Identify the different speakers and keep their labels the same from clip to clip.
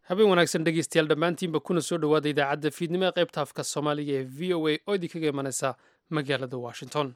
Speaker 1: habeen wanaagsan dhegeystayaal dhammaantiinba kuna soo dhowaada idaacadda fiidnimo ee qaybta afka soomaaliga ee v o a oo idinkaga imanaysa magaalada washington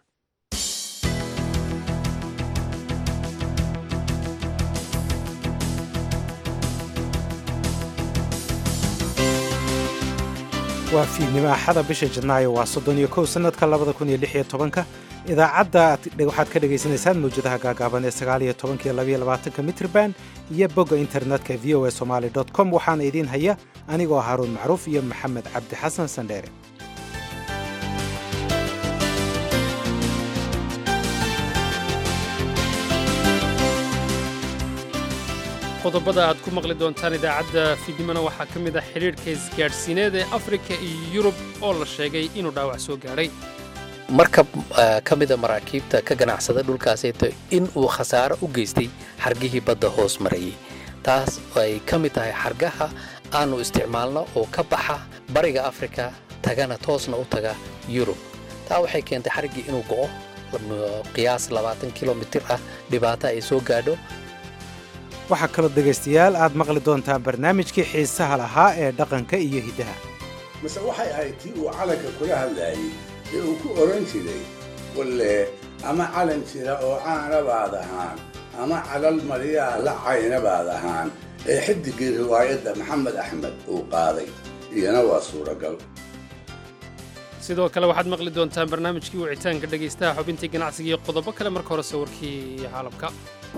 Speaker 2: waa fiidnimo axada bisha janaayo waa soddon iyo kow sannadka labada kun iyo lix iyo tobanka idaacadda waxaad ka dhagaysanaysaan mawjadaha gaagaaban ee sagaal iyo tobanka iyo labaiyo labaatanka mitrban iyo bogga internetka v o a somaali dot com waxaana idiin haya anigoo haaruun macruuf iyo maxamed cabdi xasan sandheere
Speaker 1: qodobada aad ku maqli doontaan idaacadda fiidnimona waxaa ka mid ah xidhiidhka isgaadhsiineed ee afrika iyo yurub oo la sheegay inuu dhaawac soo gaadhay
Speaker 3: markab ka mida maraakiibta ka ganacsada dhulkaasayto in uu khasaaro u geystay xargihii badda hoos marayay taas ay ka mid tahay xargaha aannu isticmaalno oo ka baxa bariga afrika tagana toosna u taga yurub taa waxay keentay xargii inuu go'o qiyaas labaatan kilomitir ah dhibaato ay soo gaadho
Speaker 2: waxaa kaloo dhegaystayaal aad maqli doontaan barnaamijkii xiisaha lahaa ee dhaqanka iyo hiddaha
Speaker 4: mase waxay ahayd tii uu calanka kula hadlaayey ee uu ku odhan jiray walle ama calan jira oo caana baad ahaan ama calal mariyaa la cayna baad ahaan ee xiddiggii riwaayadda maxamed axmed uu qaaday iyana waa suuragal
Speaker 1: sidoo kale waxaad maqli doontaan barnaamijkii wicitaanka dhegaystaha xubintii ganacsiga iyo qodobo kale marka hore sawirkii caalamka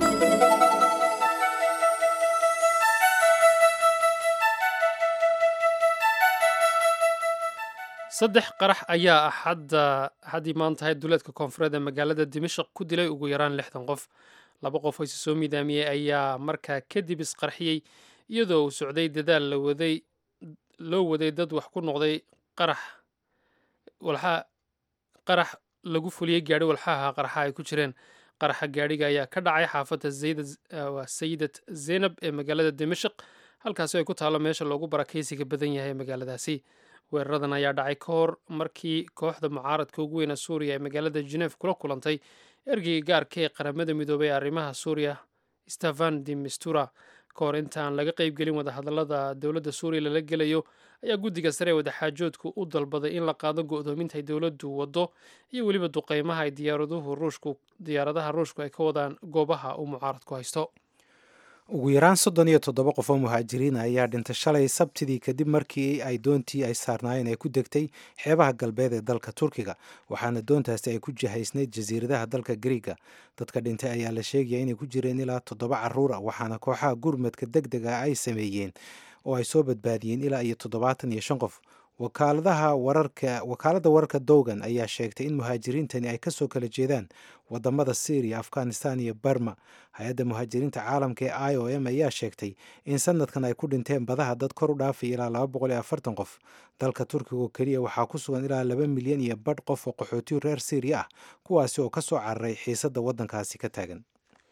Speaker 1: saddex qarax ayaa axadda axaddii maantahay duleedka koonfureed ee magaalada dimashaq ku dilay ugu yaraan lixdan qof laba qof oo isi soo miidaamiyey ayaa markaa kadib isqarxiyey iyadoo uu socday dadaal lawaday loo waday dad wax ku noqday qarax walxaa qarax lagu fuliyey gaadhi walxaha qaraxa ay ku jireen qaraxa gaadhiga ayaa ka dhacay xaafadda sayidad zeynab ee magaalada dimashaq halkaasi ay ku taallo meesha loogu barakaysiga badan yahay magaaladaasi weeraradan ayaa dhacay ka hor markii kooxda mucaaradka ugu weyna suuriya ee magaalada geneef kula kulantay ergeyga gaarka ee qaramada midoobay ee arrimaha suuriya stefan de mistura ka hor intaan laga qaybgelin wadahadallada dowladda suuriya lala gelayo ayaa guddiga sare ee wadaxaajoodku u dalbaday in la qaado go'doominta ay dowladdu waddo iyo weliba duqeymaha ay diyaaraduhu ruushku diyaaradaha ruushku ay ka wadaan goobaha uu mucaaradku haysto
Speaker 2: ugu yaraan soddon iyo toddoba qof oo muhaajiriina ayaa dhintay shalay sabtidii kadib markii ay doontii ay saarnaayeen ay ku degtay xeebaha galbeed ee dalka turkiga waxaana doontaasi ay ku jihaysnayd jasiiradaha dalka griiga dadka dhintay ayaa la sheegaya inay ku jireen ilaa toddoba carruur ah waxaana kooxaha gurmadka deg deg ah ay sameeyeen oo ay soo badbaadiyeen ilaa iyo toddobaatan iyo shan qof wakaaladaha wararka wakaaladda wararka dowgan ayaa sheegtay in muhaajiriintani ay kasoo kala jeedaan wadamada syriya afghanistan iyo barma hay-adda muhaajiriinta caalamka ee i o m ayaa sheegtay in sanadkan ay ku dhinteen badaha dad kor u dhaafay ilaa laba boqol iyo afartan qof dalka turkiga oo keliya waxaa ku sugan ilaa laba milyan iyo badh qof oo qaxootiyu reer syriya ah kuwaasi oo kasoo cararay xiisadda waddankaasi ka taagan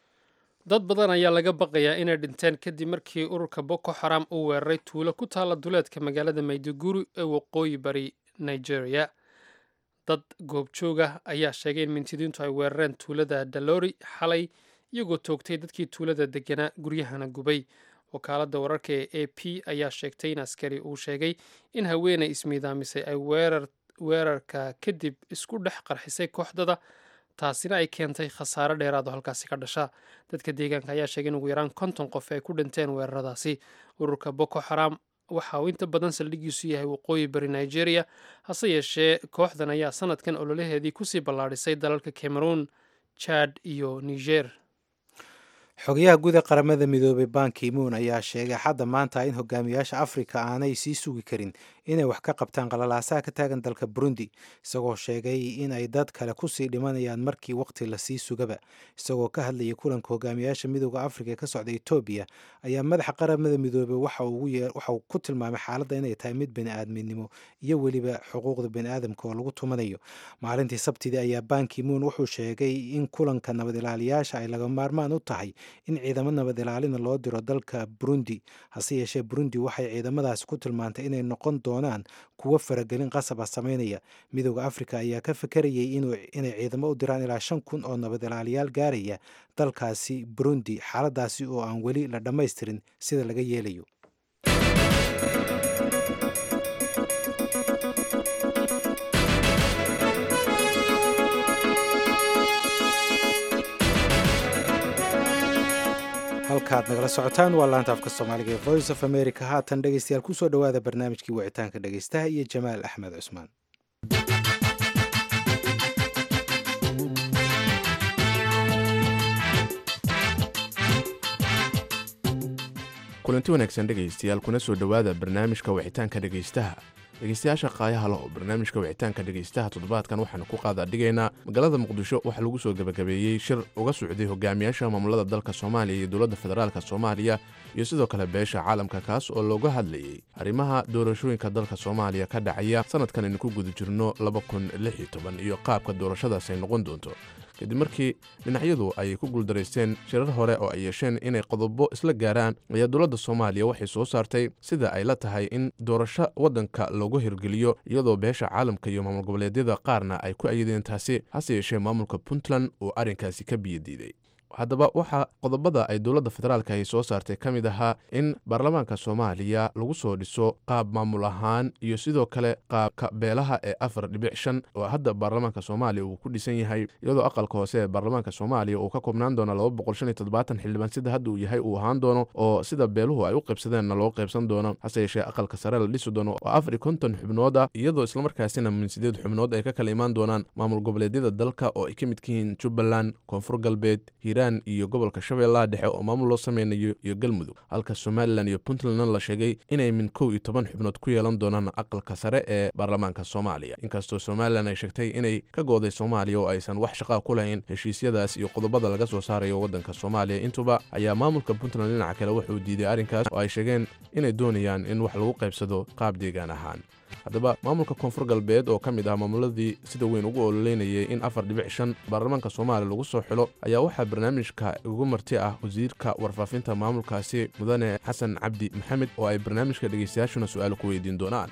Speaker 1: dad badan ayaa laga baqayaa inay dhinteen kadib markii ururka boko xaram uu weeraray tuulo ku taalla duleedka magaalada mayduguri ee waqooyi bari nigeria dad goobjooga ayaa sheegay in mintidiintu ay weerareen tuulada dalori xalay iyagoo toogtay dadkii tuulada deganaa guryahana gubay wakaaladda wararka ee a p ayaa sheegtay in askari uu sheegay in haweenay ismiidaamisay ay weerarka kadib isku dhex qarxisay kooxdada taasina ay keentay khasaare dheeraad oo halkaasi ka dhasha dadka deegaanka ayaa sheegay in ugu yaraan konton qof ay ku dhinteen weeraradaasi ururka boko xaram waxa uu inta badan saldhigiisu yahay waqooyi bari nigeria hase yeeshee kooxdan ayaa sanadkan ololaheedii kusii ballaadhisay dalalka cameroon jad iyo niger
Speaker 2: xogayaha guud ee qaramada midoobay ban kimuun ayaa sheegay xadda maanta in hogaamiyaasha afrika aanay sii sugi karin inay wax ka qabtaan qalalaasaha ka taagan dalka burundi isagoo sheegay in ay dad kale kusii dhimanayaan markii waqti lasii sugaba isagoo ka hadlayay kulanka hogaamiyaasha midooda afrika ee ka socda etoobiya ayaa madaxa qaramada midoobey waxa uu ku tilmaamay xaaladda inay tahay mid bani-aadminimo iyo weliba xuquuqda bani-aadamka oo lagu tumanayo maalintii sabtidii ayaa ban kimuun wuxuu sheegay in kulanka nabad ilaaliyaasha ay laga maarmaan u tahay in ciidamo nabad ilaalina loo diro dalka burundi hase yeeshee burundi waxay ciidamadaasi ku tilmaantay inay noqon doonaan kuwo faragelin qasab ah sameynaya midooda afrika ayaa ka fakarayay inay ciidamo u diraan ilaa shan kun oo nabad ilaaliyaal gaaraya dalkaasi burundi xaaladaasi oo aan weli la dhammaystirin sida laga yeelayo halkaad nagala socotaan waa laanta afka soomaaliga ee voice of america haatan dhegeystayaal kusoo dhowaada barnaamijkii wicitaanka dhegeystaha iyo jamaal axmed cusmaan
Speaker 5: kulanti wanaagsan dhegaystayaal kuna soo dhowaada barnaamijka wicitaanka dhegaystaha dhegeystayaasha qaayaha leh oo barnaamijka wicitaanka dhegaystaha toddobaadkan waxaanu ku qaada dhigaynaa magaalada muqdisho waxaa lagu soo gebagabeeyey shir uga socday hogaamiyaasha maamulada dalka soomaaliya iyo dowladda federaalk soomaaliya iyo sidoo kale beesha caalamka kaas oo looga hadlayey arrimaha doorashooyinka dalka soomaaliya ka dhacaya sanadkan aynu ku guda jirno iyo qaabka doorashadaas ay noqon doonto kadib markii dhinacyadu ay ku guuldaraysteen shirar hore oo ay yeesheen inay qodobo isla gaaraan ayaa dowladda soomaaliya waxay soo saartay sida ay la tahay in doorasho waddanka loogu hirgeliyo iyadoo beesha caalamka iyo maamul goboleedyada qaarna ay ku ayadeen taasi hase yeeshee maamulka puntland uu arrinkaasi ka biyadiiday haddaba waxaa qodobada ay dowladda federaalka ay soo saartay ka mid ahaa in baarlamaanka soomaaliya lagu soo dhiso qaab maamul ahaan iyo sidoo kale qaabka beelaha ee afar dhibic shan oo hadda baarlamaanka soomaaliya uu ku dhisan yahay iyadoo aqalka hoose ee baarlamaanka soomaaliya uu ka koobnaan doono laba boqol shan iyo toddobaatan xildhibaan sida hadda uu yahay uu ahaan doono oo sida beeluhu ay u qaybsadeenna loo qaybsan doono hase yeeshee aqalka sare la dhisi doono oo afar iyo konton xubnood ah iyadoo islamarkaasina min sideed xubnood ay ka kala imaan doonaan maamul goboleedyada dalka oo ay ka midka yihiin jubbaland koonfur galbeed hiiraan iyo gobolka shabeellaha dhexe oo maamul loo sameynayo iyo galmudug halka somalilan iyo puntlandna la sheegay inay min kow iyo toban xubnood ku yeelan doonaan aqalka sare ee baarlamaanka soomaaliya inkastoo somalilan ay sheegtay inay ka gooday soomaaliya oo aysan wax shaqaa ku lahayn heshiisyadaas iyo qodobada laga soo saarayo waddanka soomaaliya intuba ayaa maamulka puntland dhinaca kale wuxuu diiday arrinkaas oo ay sheegeen inay doonayaan in wax lagu qaybsado qaab deegaan ahaan haddaba maamulka koonfur galbeed oo ka mid ah maamuladii sida weyn ugu ololeynayay in afar dhibic shan baarlamaanka soomaaliya lagu soo xilo ayaa waxaa barnaamijka ugu marti ah wasiirka warfaafinta maamulkaasi mudane xasan cabdi maxamed oo ay barnaamijka dhegaystayaashuna su-aal ku weydiin doonaan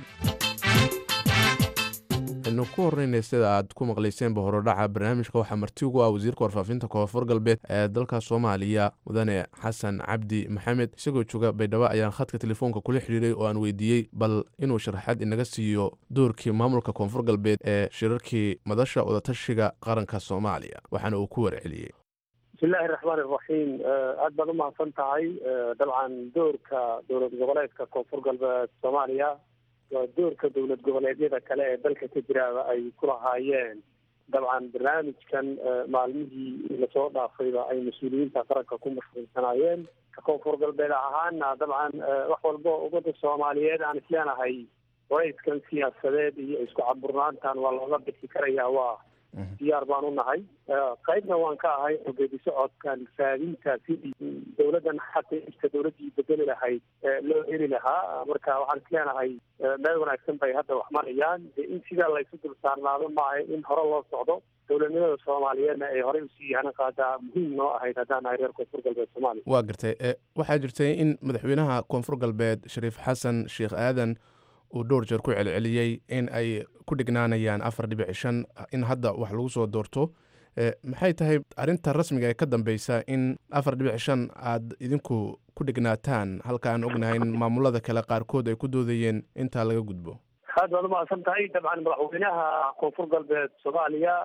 Speaker 5: aynu ku horreynay sida aad ku maqlayseenba horodhaca barnaamijka waxaa marti ugu ah wasiirka warfaafinta koonfur galbeed ee dalka soomaaliya mudane xasan cabdi maxamed isagoo jooga baydhabo ayaan khadka telefoonka kula xidhiiray oo aan weydiiyey bal inuu sharaxaad inaga siiyo doorkii maamulka koonfur galbeed ee shirarkii madasha wadatashiga qaranka soomaaliya waxaana uu ku warceliyey
Speaker 6: bismillahi raxmaan iraxiim aad baad umahadsan tahay dabcan doorka dowlad goboleedka koonfur galbeed soomaaliya waa doorka dowlad goboleedyada kale ee dalka ka jiraaba ay ku lahaayeen dabcan barnaamijkan maalmihii lasoo dhaafayba ay mas-uuliyiinta qaranka ku mashquulsanaayeen ka koonfur galbeed ahaana dabcan wax walba ummadda soomaaliyeed aan isleenahay warayskan siyaasadeed iyo isku caburnaantan waa looga bixi karayaa waa diyaar baan u nahay qaybna waan ka ahay oo geedi socodkan raadinta sidii dowladdan xata irka dowladdii bedeli lahayd loo heli lahaa marka waxaan isleenahay meel wanaagsan bay hadda wax marayaan de in sidaa laysu dul saarnaado maaha in hore loo socdo dowladnimada soomaaliyeedna ay horey usii yahanan qaadaa muhiim noo ahayd haddaan nahay reer koonfur galbeed soomaaliya
Speaker 5: waa gartay waxaa jirtay in madaxweynaha koonfur galbeed shariif xasan sheekh aadan uu dhowr jeer ku celceliyey in ay ku dhignaanayaan afar dhibic shan in hadda wax lagu soo doorto maxay tahay arrinta rasmiga ee ka dambeysa in afar dhibic shan aad idinku ku dhignaataan halka aan ognahay in maamulada kale qaarkood ay ku doodayeen intaa laga gudbo
Speaker 6: aad baad umahadsan tahay dabcan madaxweynaha koonfur galbeed soomaaliya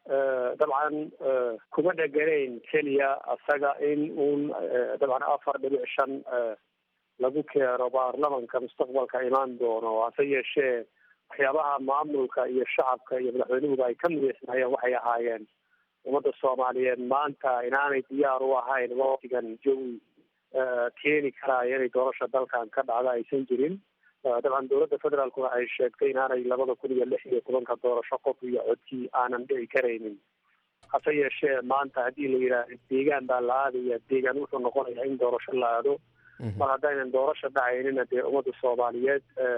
Speaker 6: dabcan kuma dheganayn keliya isaga in uun dabcan afar dhibic shan lagu keeno baarlamanka mustaqbalka imaan doono hase yeeshee waxyaabaha maamulka iyo shacabka iyo madaxweynuhuba ay ka mideysnaayeen waxay ahaayeen ummadda soomaaliyeed maanta inaanay diyaar u ahayn waqtigan jawi keeni karaayo inay doorasha dalkan ka dhacda aysan jirin dabcan dowladda federaalkuna ay sheegtay inaanay labada kun iyo lix iyo tobanka doorasho qof iyo codkii aanan dhici karaynin hase yeeshee maanta haddii la yidhaahdo deegaan baa la aadaya deegaan wuxuu noqonayaa in doorasho la aado mar haddaynan doorasha dhacaynina dee ummadda soomaaliyeed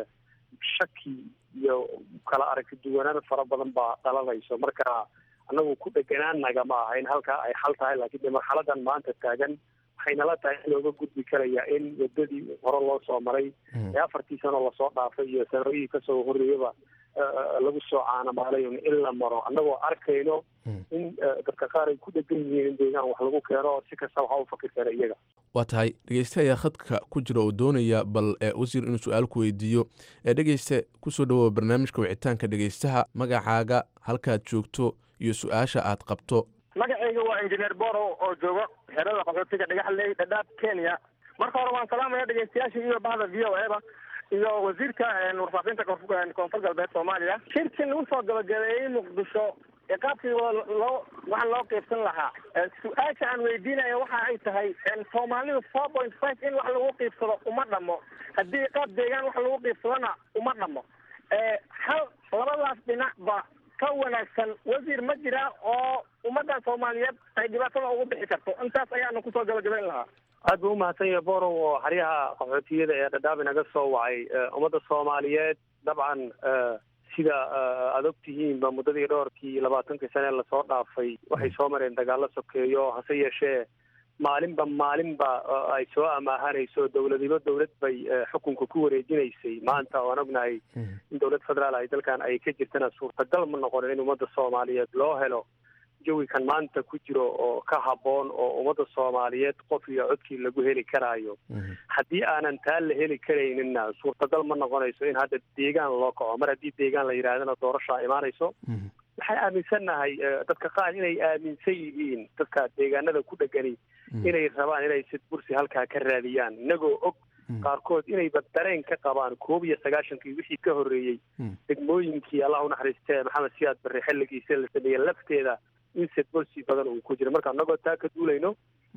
Speaker 6: shaki iyo kala aragti duwanaan fara badan baa dhalanayso marka anagu ku dheganaanaga ma aha in halkaa ay xal tahay laakiin dee marxaladan maanta taagan waxaynala tahay in looga gudbi karaya in wadadii hore loo soo maray ee afartii sano lasoo dhaafay iyo sanooyihii kasoo horreeyaba lagu soo caanamaalay in la maro annagoo arkayno in dadka qaar ay ku dhegan yihiin in deegaan wax lagu keeno si kasta waxa u fakir kara iyaga
Speaker 5: waa tahay dhegeyste ayaa khadka ku jira oo doonaya bal wasiir inuu su-aal ku weydiiyo ee dhegeyste kusoo dhawoa barnaamijka wicitaanka dhegeystaha magacaaga halkaad joogto iyo su-aasha aad qabto
Speaker 7: magacayga waa injineer borow oo joogo xerada qaxootiga dhagaxley dhadhaab kenya marka hore waan salaamaya dhegeystayaasha iyo bahda v o eda iyo wasiirka warfaafinta koonfur galbeed soomaaliya shirkii lagu soo gabagabeeyey muqdisho qaabkii loo waxa loo qiibsan lahaa su-aasha aan weydiinaya waxa ay tahay soomaalidu four point five in wax lagu qiibsado uma dhamo haddii qaab deegaan wax lagu qiibsadona uma dhamo hal labadaas dhinacba ka wanaagsan wasiir ma jira oo ummadda soomaaliyeed ay dhibaatada ugu bixi karto intaas ayaana kusoo gabagabayn lahaa
Speaker 6: aad buu umahadsan yahay borow oo xeryaha qaxootiyada ee dhadhaab inaga soo wacay ummadda soomaaliyeed dabcan sida aada og tihiinba muddadii dhowrkii labaatankii sane lasoo dhaafay waxay soo mareen dagaalo sokeeyo hase yeeshee maalinba maalinba ay soo amaahanayso dowladiba dowlad bay xukunka ku wareejinaysay maanta oan ognahay in dowlad federaal ay dalkan ay ka jirtana suurtagal ma noqonin in ummadda soomaaliyeed loo helo jawikan maanta ku jiro oo ka habboon oo ummadda soomaaliyeed qof iyo codkii lagu heli karaayo haddii aanan taa la heli karayninna suurtagal ma noqonayso in hadda deegaan loo kaco mar haddii deegaan la yidhaahdana doorashaa imaanayso waxay aaminsannahay dadka qaar inay aaminsan yihiin dadka deegaanada ku dhegani inay rabaan inay sidbursi halkaa ka raadiyaan inagoo og qaarkood inayba dareen ka qabaan koob iyo sagaashankii wixii ka horreeyey degmooyinkii allah unaxariistee maxamed siyaad barre xilligiisa la sameeyey lafteeda in sidbursi badan uu ku jiro marka inagoo taa ka duulayno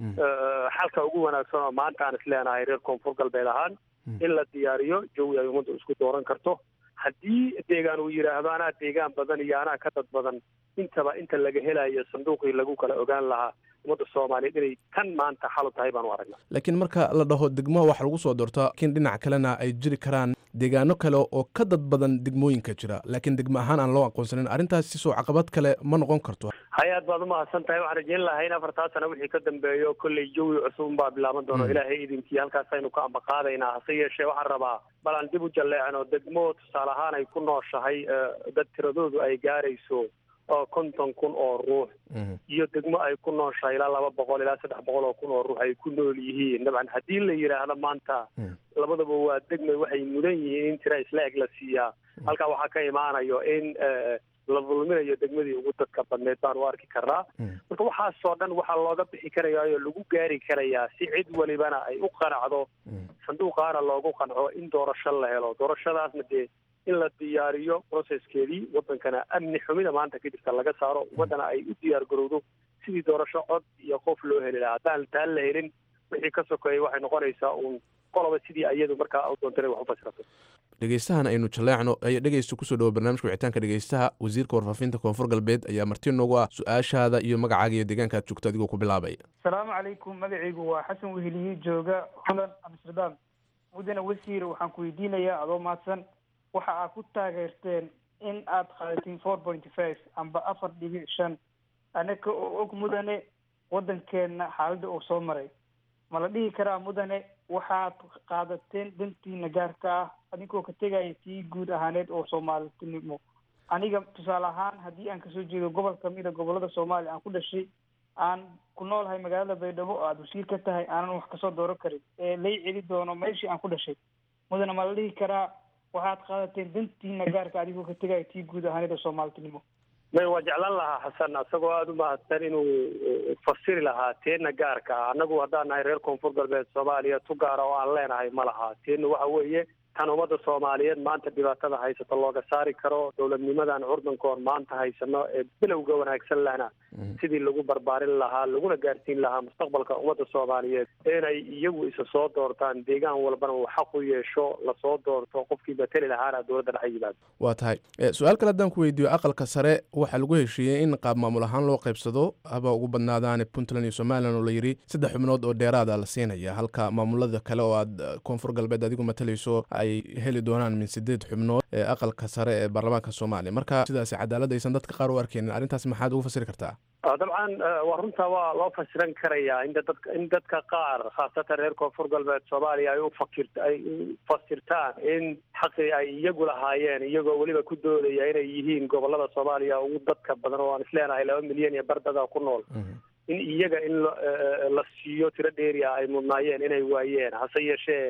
Speaker 6: xalka ugu wanaagsan oo maanta aan isleenahay reer koonfur galbeed ahaan in la diyaariyo jawi ay ummaddu isku dooran karto haddii deegaan uu yidhaahdo anaa deegaan badan iyo anaa ka dad badan intaba inta laga helayo sanduuqii lagu kala ogaan lahaa ummadda soomaaliyeed inay tan maanta xalu tahay baan u aragnaa
Speaker 5: laakiin marka la dhaho degmo wax lagu soo doorto laakiin dhinac kalena ay jiri karaan deegaano kale oo ka dad badan degmooyinka jira laakiin degmo ahaan aan loo aqoonsanin arrintaas sisoo caqabad kale ma noqon karto
Speaker 6: hay aad baad umahadsan tahay waxaan rajeyn lahay in afartaa sana wixii ka dambeeyo kolley jawi cusub baa bilaaban doono ilaahay idinkii halkaasaynu ka ambaqaadaynaa hase yeeshee waxaan rabaa bal aan dib u jalleecno degmo tusaale ahaan ay ku nooshahay dad tiradoodu ay gaarayso oo konton kun oo ruux iyo degmo ay ku nooshahay ilaa laba boqol ilaa saddex boqol oo kun oo ruux ay ku nool yihiin dabcan haddii la yidhaahdo maanta labadaba waa degmay waxay mudan yihiin in tira isla eg la siiyaa halkaa waxaa ka imaanayo in la dulminayo degmadii ugu dadka badneed baan u arki karnaa marka waxaasoo dhan waxaa looga bixi karayaa oo lagu gaari karayaa si cid walibana ay u qanacdo sanduuqaana loogu qanco in doorasho la helo doorashadaasna dee in la diyaariyo processkeedii wadankana amni xumida maanta ka jirta laga saaro waddana ay u diyaar garowdo sidii doorasho cod iyo qof loo heli lahaa haddaan taan la helin wixii ka sokeeyay waxay noqonaysaa uun qoloba sidii iyadu markaa u doonta inay wax u fasirato
Speaker 5: dhegeystahan aynu jaleecno ayaa dhegeysta kusoo dhawo barnaamijka wicitaanka dhegeystaha wasiirka warfaafinta koonfur galbeed ayaa marti noogu ah su-aashaada iyo magacaaga iyo deegaanka aad joogto adigoo ku bilaabaya
Speaker 8: asalaamu calaykum magacaygu waa xasan weheliye jooga holland amsterdam mudane wasiir waxaan ku weydiinayaa adoo mahadsan waxa aad ku taageerteen in aad qaadatiin four pointy five amba afar dhibic shan anaka oo og mudane waddankeena xaaladda uu soo maray ma la dhihi karaa mudane waxaad qaadateen dantiina gaarka ah adinkoo ka tegaya tii guud ahaaneed oo soomaalinimo aniga tusaale ahaan haddii aan kasoo jeedo gobol kamida gobolada soomaaliya aan ku dhashay aan ku noolahay magaalada baydhabo oo aada wasiir ka tahay aanan wax kasoo dooran karin ee lay celi doono meeshii aan ku dhashay mudane ma la dhihi karaa waxaad qaadateen dantiina gaarka adigoo ka tegaya tii guud ahaaneed oo soomaalinimo
Speaker 6: may waa jeclaan lahaa xasan isagoo aada u mahadsan inuu fasiri lahaa teena gaarka ah annagu haddaan nahay reer koonfur galbeed soomaaliya tu gaara oo aan leenahay ma laha teena waxa weeye tan ummadda soomaaliyeed maanta dhibaatada haysata looga saari karo dowladnimadan curdankoon maanta haysano ee bilowga wanaagsan lehna sidii lagu barbaarin lahaa laguna gaarsiin lahaa mustaqbalka ummadda soomaaliyeed inay iyagu isa soo doortaan deegaan walbana uu xaq u yeesho lasoo doorto qofkii mateli lahaana dowladda dhex yimaado
Speaker 5: waa tahay su-aal kale haddaan ku weydiiyo aqalka sare waxaa lagu heshiiyey in qaab maamul ahaan loo qaybsado haba ugu badnaadaane puntland iyo somalilan oo la yidhi saddex xubnood oo dheeraada la siinaya halka maamulada kale oo aad koonfur galbeed adigu matalayso ay heli doonaan min sideed xubnood ee aqalka sare ee baarlamaanka soomaaliya marka sidaasi cadaalad aysan dadka qaar u arkeynin arrintaas maxaad ugu fasiri kartaa
Speaker 6: dabcan waa runtaa waa loo fasiran karayaa in dadka in dadka qaar khaasatan reer koonfur galbeed soomaaliya ay ufakir ay u fasirtaan in xaqii ay iyagu lahaayeen iyagoo weliba ku doodaya inay yihiin gobolada soomaaliya ugu dadka badan oo aan isleenahay laba milyan iyo bardada ku nool in iyaga in la siiyo tiro dheeri ah ay mudnaayeen inay waayeen hase yeeshee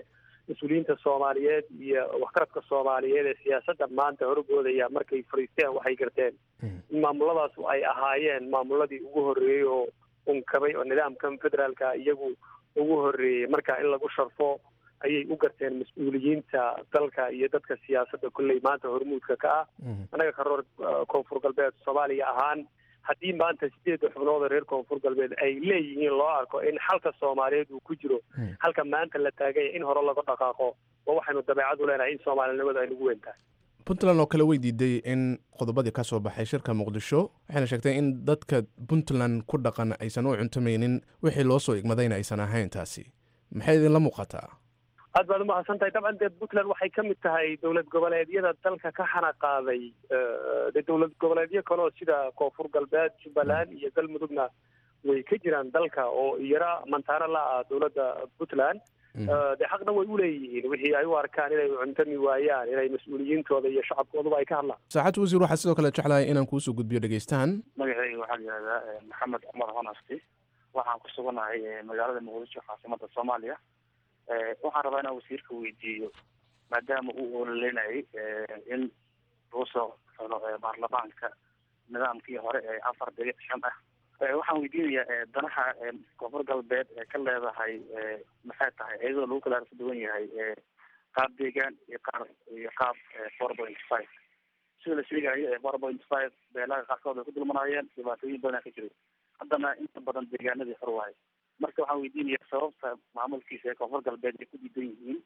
Speaker 6: mas-uuliyiinta soomaaliyeed iyo waxgaradka soomaaliyeed ee siyaasadda maanta horgoodaya markay fadhiisteen waxay garteen in maamuladaas ay ahaayeen maamuladii ugu horreeyey oo unkabay oo nidaamkan federaalka iyagu ugu horreeyey marka in lagu sharfo ayay u garteen mas-uuliyiinta dalka iyo dadka siyaasadda kolley maanta hormuudka ka ah annaga karoor koonfur galbeed soomaaliya ahaan haddii maanta sideedda xubnood oo reer koonfur galbeed ay leeyihiin loo arko in xalka soomaaliyeed uu ku jiro halka maanta la taaganya in hore laga dhaqaaqo waa waxaynu dabeecad u leenahay in soomaalinimadu ay nagu weyn tahay
Speaker 5: puntland oo kale way diiday in qodobadii ka soo baxay shirka muqdisho waxayna sheegtay in dadka puntland ku dhaqan aysan u cuntamaynin wixii loo soo igmadayna aysan ahayn taasi maxay idinla muuqataa
Speaker 6: aad baad umahadsan tahay dabcan dee puntland waxay ka mid tahay dowlad goboleedyada dalka ka xana qaaday de dowlad goboleedyo kaleo sida koonfur galbeed jubbaland iyo galmudugna way ka jiraan dalka oo yara mantaano la ah dowladda puntland de xaqna way uleeyihiin wixii ay u arkaan inay cuntami waayaan inay mas-uuliyiintooda iyo shacabkooduba ay ka hadlaan
Speaker 5: saacad wasiir waxaa sidoo kale jeclahay inaan kuusoo gudbiyo dhegeystahan
Speaker 9: magacayga waxaa la yihahdaa maxamed cumar honasti waxaan ku suganahay magaalada muqdisho caasimada soomaaliya waxaan rabaa inaan wasiirka weydiiyo maadaama uu ololeynayay in lagu soo xulo baarlamaanka nidaamkii hore ee afar dhibic shan ah waxaan weydiinayaa danaha koonfur galbeed ee ka leedahay maxay tahay iyadoo lagu kala arka duwan yahay qaab deegaan iyo qaar iyo qaab four point five sida la sheegayo four point five beelaha qaarkood ay ku dulmanayeen dhibaatooyin badan ka jiray haddana inta badan deegaanadii xor wahay marka waxaan weydiinayaa sababta maamulkiisa ee koonfur galbeed ay ku diidan yihiin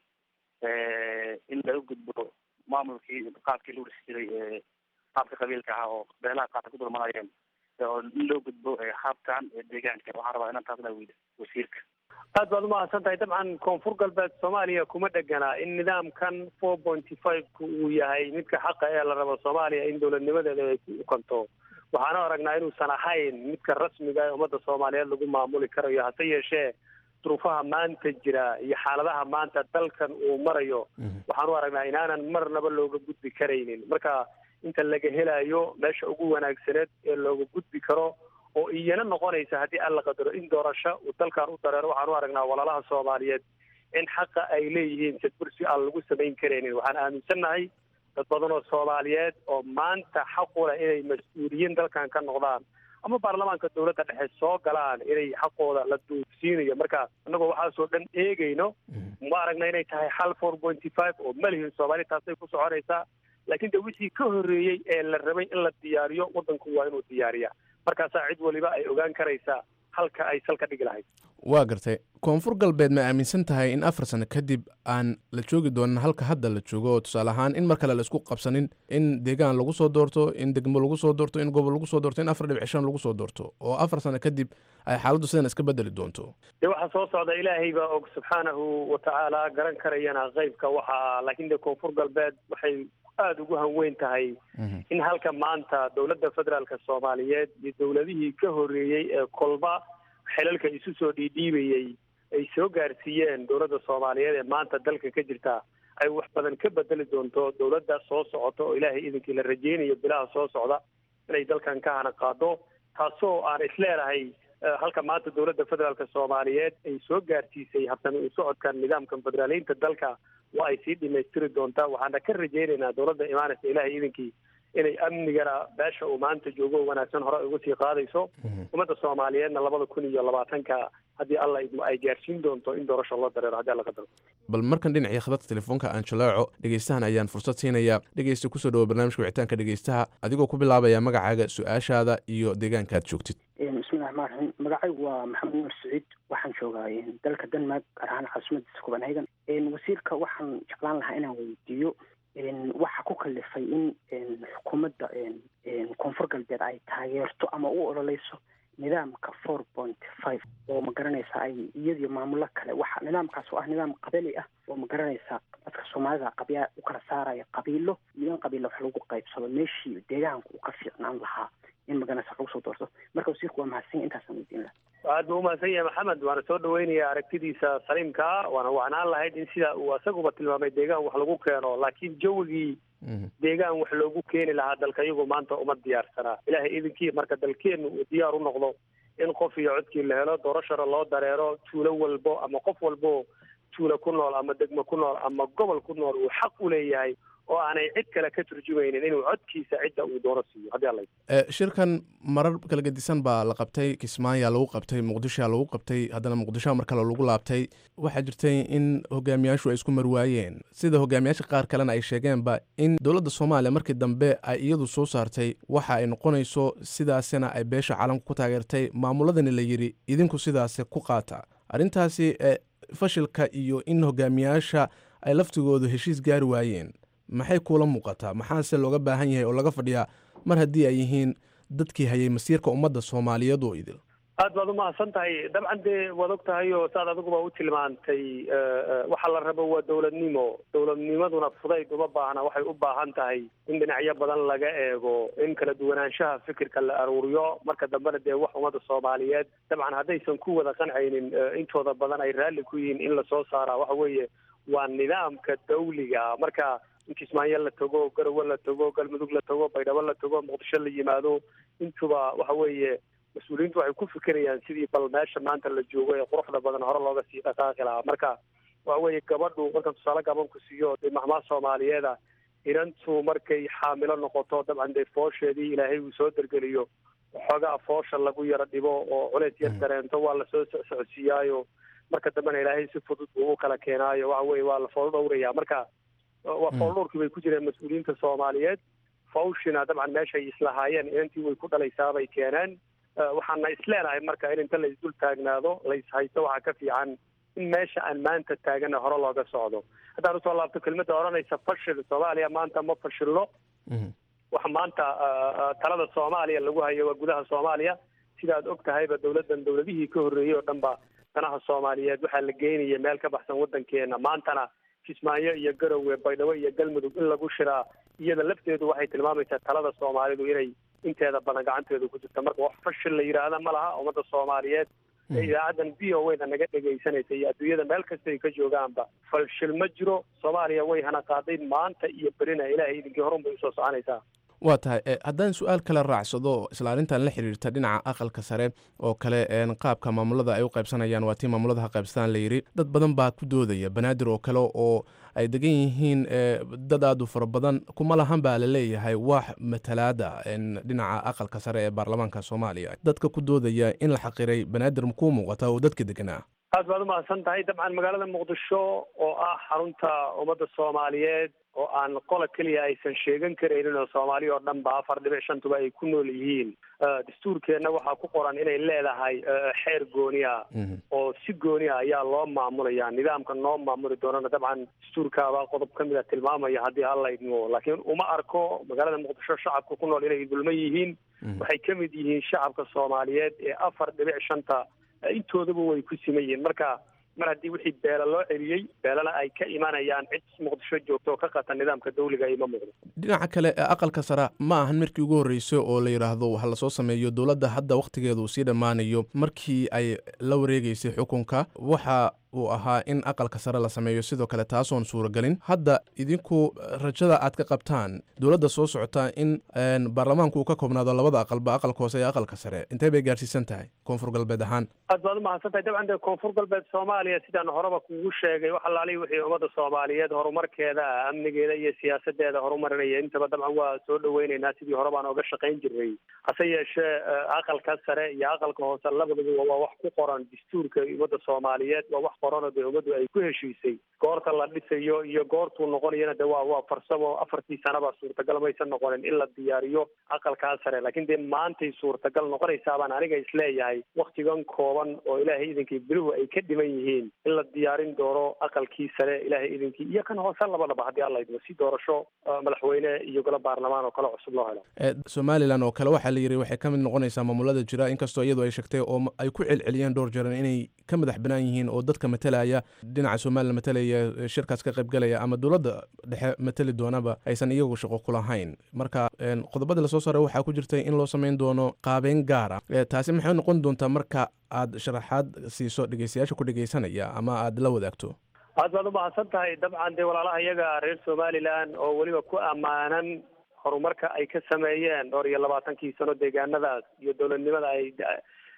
Speaker 9: in laga gudbo maamulkii qaabkii lagu dhisi jiray qaabka qabiilka ah oo beelaha qaar ku dulmanayeen oo in loo gudbo habkan deegaanka waxaan rabaa inaan taasna weyda wasiirka
Speaker 6: aad baad umahadsan tahay dabcan koonfur galbeed soomaaliya kuma dhegana in nidaamkan four pointy five-ku uu yahay midka xaqa ee la rabo soomaaliya in dowladnimadeeda ay ku ukanto waxaana aragnaa inuusan ahayn midka rasmiga ee ummadda soomaaliyeed lagu maamuli karayo hase yeeshee duruufaha maanta jira iyo xaaladaha maanta dalkan uu marayo waxaan u aragnaa inaanan marnaba looga gudbi karaynin marka inta laga helayo meesha ugu wanaagsaneed ee looga gudbi karo oo iyana noqonaysa haddii aan la qadaro in doorasho uu dalkan u dareero waxaan u aragnaa walaalaha soomaaliyeed in xaqa ay leeyihiin sadbursi aan lagu samayn karaynin waxaan aaminsannahay dad badan oo soomaaliyeed oo maanta xaqu leh inay mas-uuliyiin dalkan ka noqdaan ama baarlamaanka dowladda dhexe soo galaan inay xaqooda la duufsiinayo marka annagoo waxaasoo dhan eegayno ma aragna inay tahay xal four pointy five oo malihin soomaali taasay ku soconaysaa laakiin de wixii ka horreeyey ee la rabay in la diyaariyo waddanku waa inuu diyaariya markaasaa cid waliba ay ogaan karaysaa halka ay salka dhigi lahayd
Speaker 5: waa gartay koonfur galbeed ma aaminsan tahay in afar sano kadib aan la joogi doonin halka hadda la joogo oo tusaale ahaan in mar kale la isku qabsanin in deegaan lagu soo doorto in degmo lagu soo doorto in gobol lagu soo doorto in afar dhibic shan lagu soo doorto oo afar sano kadib ay xaaladdu sidan iska bedeli doonto
Speaker 6: dee waxaa soo socda ilaahay baa og subxaanahu watacaala garan karayana qeybka waxa laakiin dee koonfur galbeed waxay aada ugu hanweyn tahay in halka maanta dowladda federaalka soomaaliyeed iyo dowladihii ka horreeyey ee kolba xelalka isu soo dhiidhiibayey ay soo gaarsiiyeen dowladda soomaaliyeed ee maanta dalka ka jirta ay wax badan ka bedeli doonto dowladda soo socota oo ilaahay idinkii la rajeynayo bilaha soo socda inay dalkan ka hana qaado taasoo aan isleenahay halka maanta dowladda federaalka soomaaliyeed ay soo gaarsiisay habsami u socodkan nidaamkan federaaleynta dalka waa ay sii dhamaystiri doontaa waxaana ka rajeynaynaa dowladda imaanaysa ilaahay idinkii inay amnigana beesha uu maanta joogo wanaagsan hore uga sii qaadayso ummadda soomaaliyeedna labada kun iyo labaatanka haddii alla idmo ay gaarsiin doonto in doorasho loo dareero haddii alla qadaro
Speaker 5: bal markan dhinacii khadadka telefoonka aan jalaaco dhegeystahan ayaan fursad siinayaa dhegeysta kusoo dhawo barnaamijka wicitaanka dhegeystaha adigoo ku bilaabaya magacaaga su-aashaada iyo deegaanka aad joogtid
Speaker 10: bismillahi raxmaan raxiim magacaygu waa maxamed nuur saciid waxaan joogaa dalka denmark gaar ahaan caasimadiisa copenhagen wasiirka waxaan jeclaan lahaa inaan weydiiyo waxa ku kalifay in xukuumadda koonfur galbeed ay taageerto ama u ololeyso nidaamka four point five oo ma garanaysa ay iyadiyo maamulo kale waxa nidaamkaas oo ah nidaam qabali ah oo ma garanaysa dadka soomaalida qabyaa u kala saaraya qabiilo iyo in qabiilla wax lagu qaybsado meeshii deegaanka uu ka fiicnaan lahaa in magaranaysa lagu soo doorto marka wasiirku waa mahadsan yahay intaasaan weydiin lahaa
Speaker 6: aad buu umahadsan yahay maxamed waana soo dhaweynaya aragtidiisa saliimkaa waana wacnaan lahayd in sida uu isaguba tilmaamay deegaan wax lagu keeno laakiin jawigii deegaan wax loogu keeni lahaa dalka iyagu maanta uma diyaarsanaa ilaahay idinkii marka dalkeennu uu diyaar u noqdo in qof iyo codkii la helo doorashana loo dareero tuulo walbo ama qof walbo tuulo ku nool ama degmo ku nool ama gobol ku nool uu xaq u leeyahay oo aanay cid kale ka turjumaynin inuu codkiisa cidda uu doono siiyo haddii alla
Speaker 5: shirkan marar kala gedisan baa la qabtay kismaayaa lagu qabtay muqdishoa lagu qabtay haddana muqdishoa mar kale lagu laabtay waxaa jirtay in hogaamiyaashu ay isku marwaayeen sida hogaamiyaasha qaar kalena ay sheegeenba in dowladda soomaaliya markii dambe ay iyadu soo saartay waxa ay noqonayso sidaasina ay beesha caalamka ku taageertay maamuladani la yidhi idinku sidaasi ku qaata arrintaasi fashilka iyo in hogaamiyaasha ay laftigoodu heshiis gaari waayeen maxay kuula muuqataa maxaase looga baahan yahay oo laga fadhiyaa mar haddii ay yihiin dadkii hayay masiirka ummadda soomaaliyeed oo idil
Speaker 6: aad baad umahadsan tahay dabcan dee waad og tahay oo saad adiguba u tilmaantay waxa la rabo waa dowladnimo dowladnimaduna fudayd uma baahna waxay u baahan tahay in dhinacyo badan laga eego in kala duwanaanshaha fikirka la aruuriyo marka dambena dee wax ummadda soomaaliyeed dabcan haddaysan ku wada qancaynin intooda badan ay raalli ku yihiin in lasoo saaraa waxa weeye waa nidaamka dawliga marka in kismaayo la tago garowe la tago galmudug la tago baydhabo la tago muqdisho la yimaado intuba waxa weeye mas-uuliyiintu waxay ku fikerayaan sidii bal meesha maanta la joogo ee quruxda badan hore looga sii dhaqaaqi lahaa marka waxa weeye gabadhu markaan tusaale gaban ku siiyo dee mahmaa soomaaliyeeda inantu markay xaamilo noqoto dabcan dee foosheedii ilaahay uu soo dergeliyo waxoogaa foosha lagu yaro dhibo oo culeys yar dareento waa lasoo socodsiiyaayo marka dambena ilaahay si fudud buu u kala keenaayo waxa weye waa la fool dhowraya marka waa fool dhowrkii bay ku jireen mas-uuliyiinta soomaaliyeed fawshina dabcan meeshay islahaayeen inantii way ku dhalaysaabay keeneen waxaana isleenahay marka in inta la isdul taagnaado la ishaysto waxaa ka fiican in meesha aan maanta taagana hore looga socdo haddaan usoo laabto kelmadda odhanaysa fashil soomaaliya maanta ma fashilno waxa maanta talada soomaaliya lagu hayo waa gudaha soomaaliya sidaad og tahayba dowladdan dowladihii ka horreeyey oo dhan ba danaha soomaaliyeed waxaa la geynaya meel ka baxsan waddankeena maantana kismaayo iyo garowe baydhabo iyo galmudug in lagu shiraa iyada lafteedu waxay tilmaamaysaa talada soomaalidu inay inteeda badan gacanteedu ku jirta marka wax fashil la yidhaahda ma laha ummadda soomaaliyeed ee idaacaddan v o wda naga dhegaysanaysa iyo adduunyada meel kasta ay ka joogaanba fashil ma jiro soomaaliya way hana qaaday maanta iyo berina ilaahay idinkii horun bay usoo soconaysaa
Speaker 5: waa tahay haddaan su-aal kale raacsado isla arrintan la xiriirta dhinaca aqalka sare oo kale qaabka maamulada ay u qaybsanayaan waa tii maamulada ha qaybsadaan la yidhi dad badan baa ku doodaya banaadir oo kale oo ay degan yihiin dad aad u fara badan kuma lahan baa la leeyahay wax matalaada dhinaca aqalka sare ee baarlamaanka soomaaliya dadka ku doodaya in la xaqiray banaadir makuu muuqata oo dadka deganaa
Speaker 6: aad baad umahadsan tahay dabcan magaalada muqdisho oo ah xarunta ummadda soomaaliyeed oo aan qola keliya aysan sheegan karaynin oo soomaali oo dhan ba afar dhibic shantuba ay ku nool yihiin dastuurkeenna waxaa ku qoran inay leedahay xeer gooni ah oo si gooni ah ayaa loo maamulaya nidaamka noo maamuli doonana dabcan dastuurkaabaa qodob ka mid a tilmaamaya haddii alla idmo laakiin uma arko magaalada muqdisho shacabka ku nool inay dulman yihiin waxay ka mid yihiin shacabka soomaaliyeed ee afar dhibic shanta intoodaba way ku siman yihiin marka mar haddii wixii beela loo celiyey beelana ay ka imanayaan cid muqdisho joogto oo ka qata nidaamka dawliga ima muuqdo
Speaker 5: dhinaca kale ee aqalka sare ma ahan markii ugu horreysay oo la yidhaahdo waxa lasoo sameeyo dowladda hadda wakhtigeeda uu sii dhammaanayo markii ay la wareegeysay xukunka waxa uu ahaa in aqalka sare la sameeyo sidoo kale taasoon suuragelin hadda idinku rajada aad ka qabtaan dowladda soo socota in baarlamaanku uu ka koobnaado labada aqalba aqalka hoose iyo aqalka sare intee bay gaarsiisan tahay koonfur galbeed ahaan
Speaker 6: aad baad umahadsan tahay dabcan dee koonfur galbeed soomaaliya sidaan horeba kugu sheegay wax alaali wixii ummadda soomaaliyeed horumarkeeda amnigeeda iyo siyaasadeeda horumarinaya intaba dabcan waa soo dhaweyneynaa sidii hore baan oga shaqayn jirnay hase yeeshee aqalka sare iyo aqalka hoose labaduba waa wax ku qoran dastuurka ummadda soomaaliyeed waa wax qoran oo dee ummaddu ay ku heshiisay goorta la dhisayo iyo goortuu noqonayana de waa waa farsamo afartii sanaba suurtagal maysan noqonin in la diyaariyo aqalkaa sare laakiin dee maantay suurtagal noqonaysaa baan aniga isleeyahay waktigan kooban oo ilaahay idinkii biluhu ay ka dhiman yihiin in la diyaarin doono aqalkii sare ilaahay idinkii iyo kan hoose labadaba haddii alla idmo si doorasho madaxweyne iyo golo baarlamaan oo kale cusub loo helo
Speaker 5: somalilan oo kale waxaa la yidhi waxay ka mid noqonaysaa maamulada jira inkastoo iyadu ay sheegtay oo ay ku celceliyeen dhowr jeeran inay ka madax banaan yihiin oo dadka matalaya dhinaca somalilan matalaya shirkaas ka qaybgalaya ama dowladda dhexe matali doonaba aysan iyagu shaqo ku lahayn marka qodobada lasoo saaray waxaa ku jirtay in loo samayn doono qaabeyn gaara taasi maxay noqon doontaa marka aad sharaxaad siiso dhegeystayaasha ku dhegeysanaya ama aad la wadaagto
Speaker 6: aad baad umahadsan tahay dabcan dee walaalaha iyaga reer somalilan oo weliba ku ammaanan horumarka ay ka sameeyeen dhowr iyo labaatankii sano deegaanadaas iyo dowladnimada ay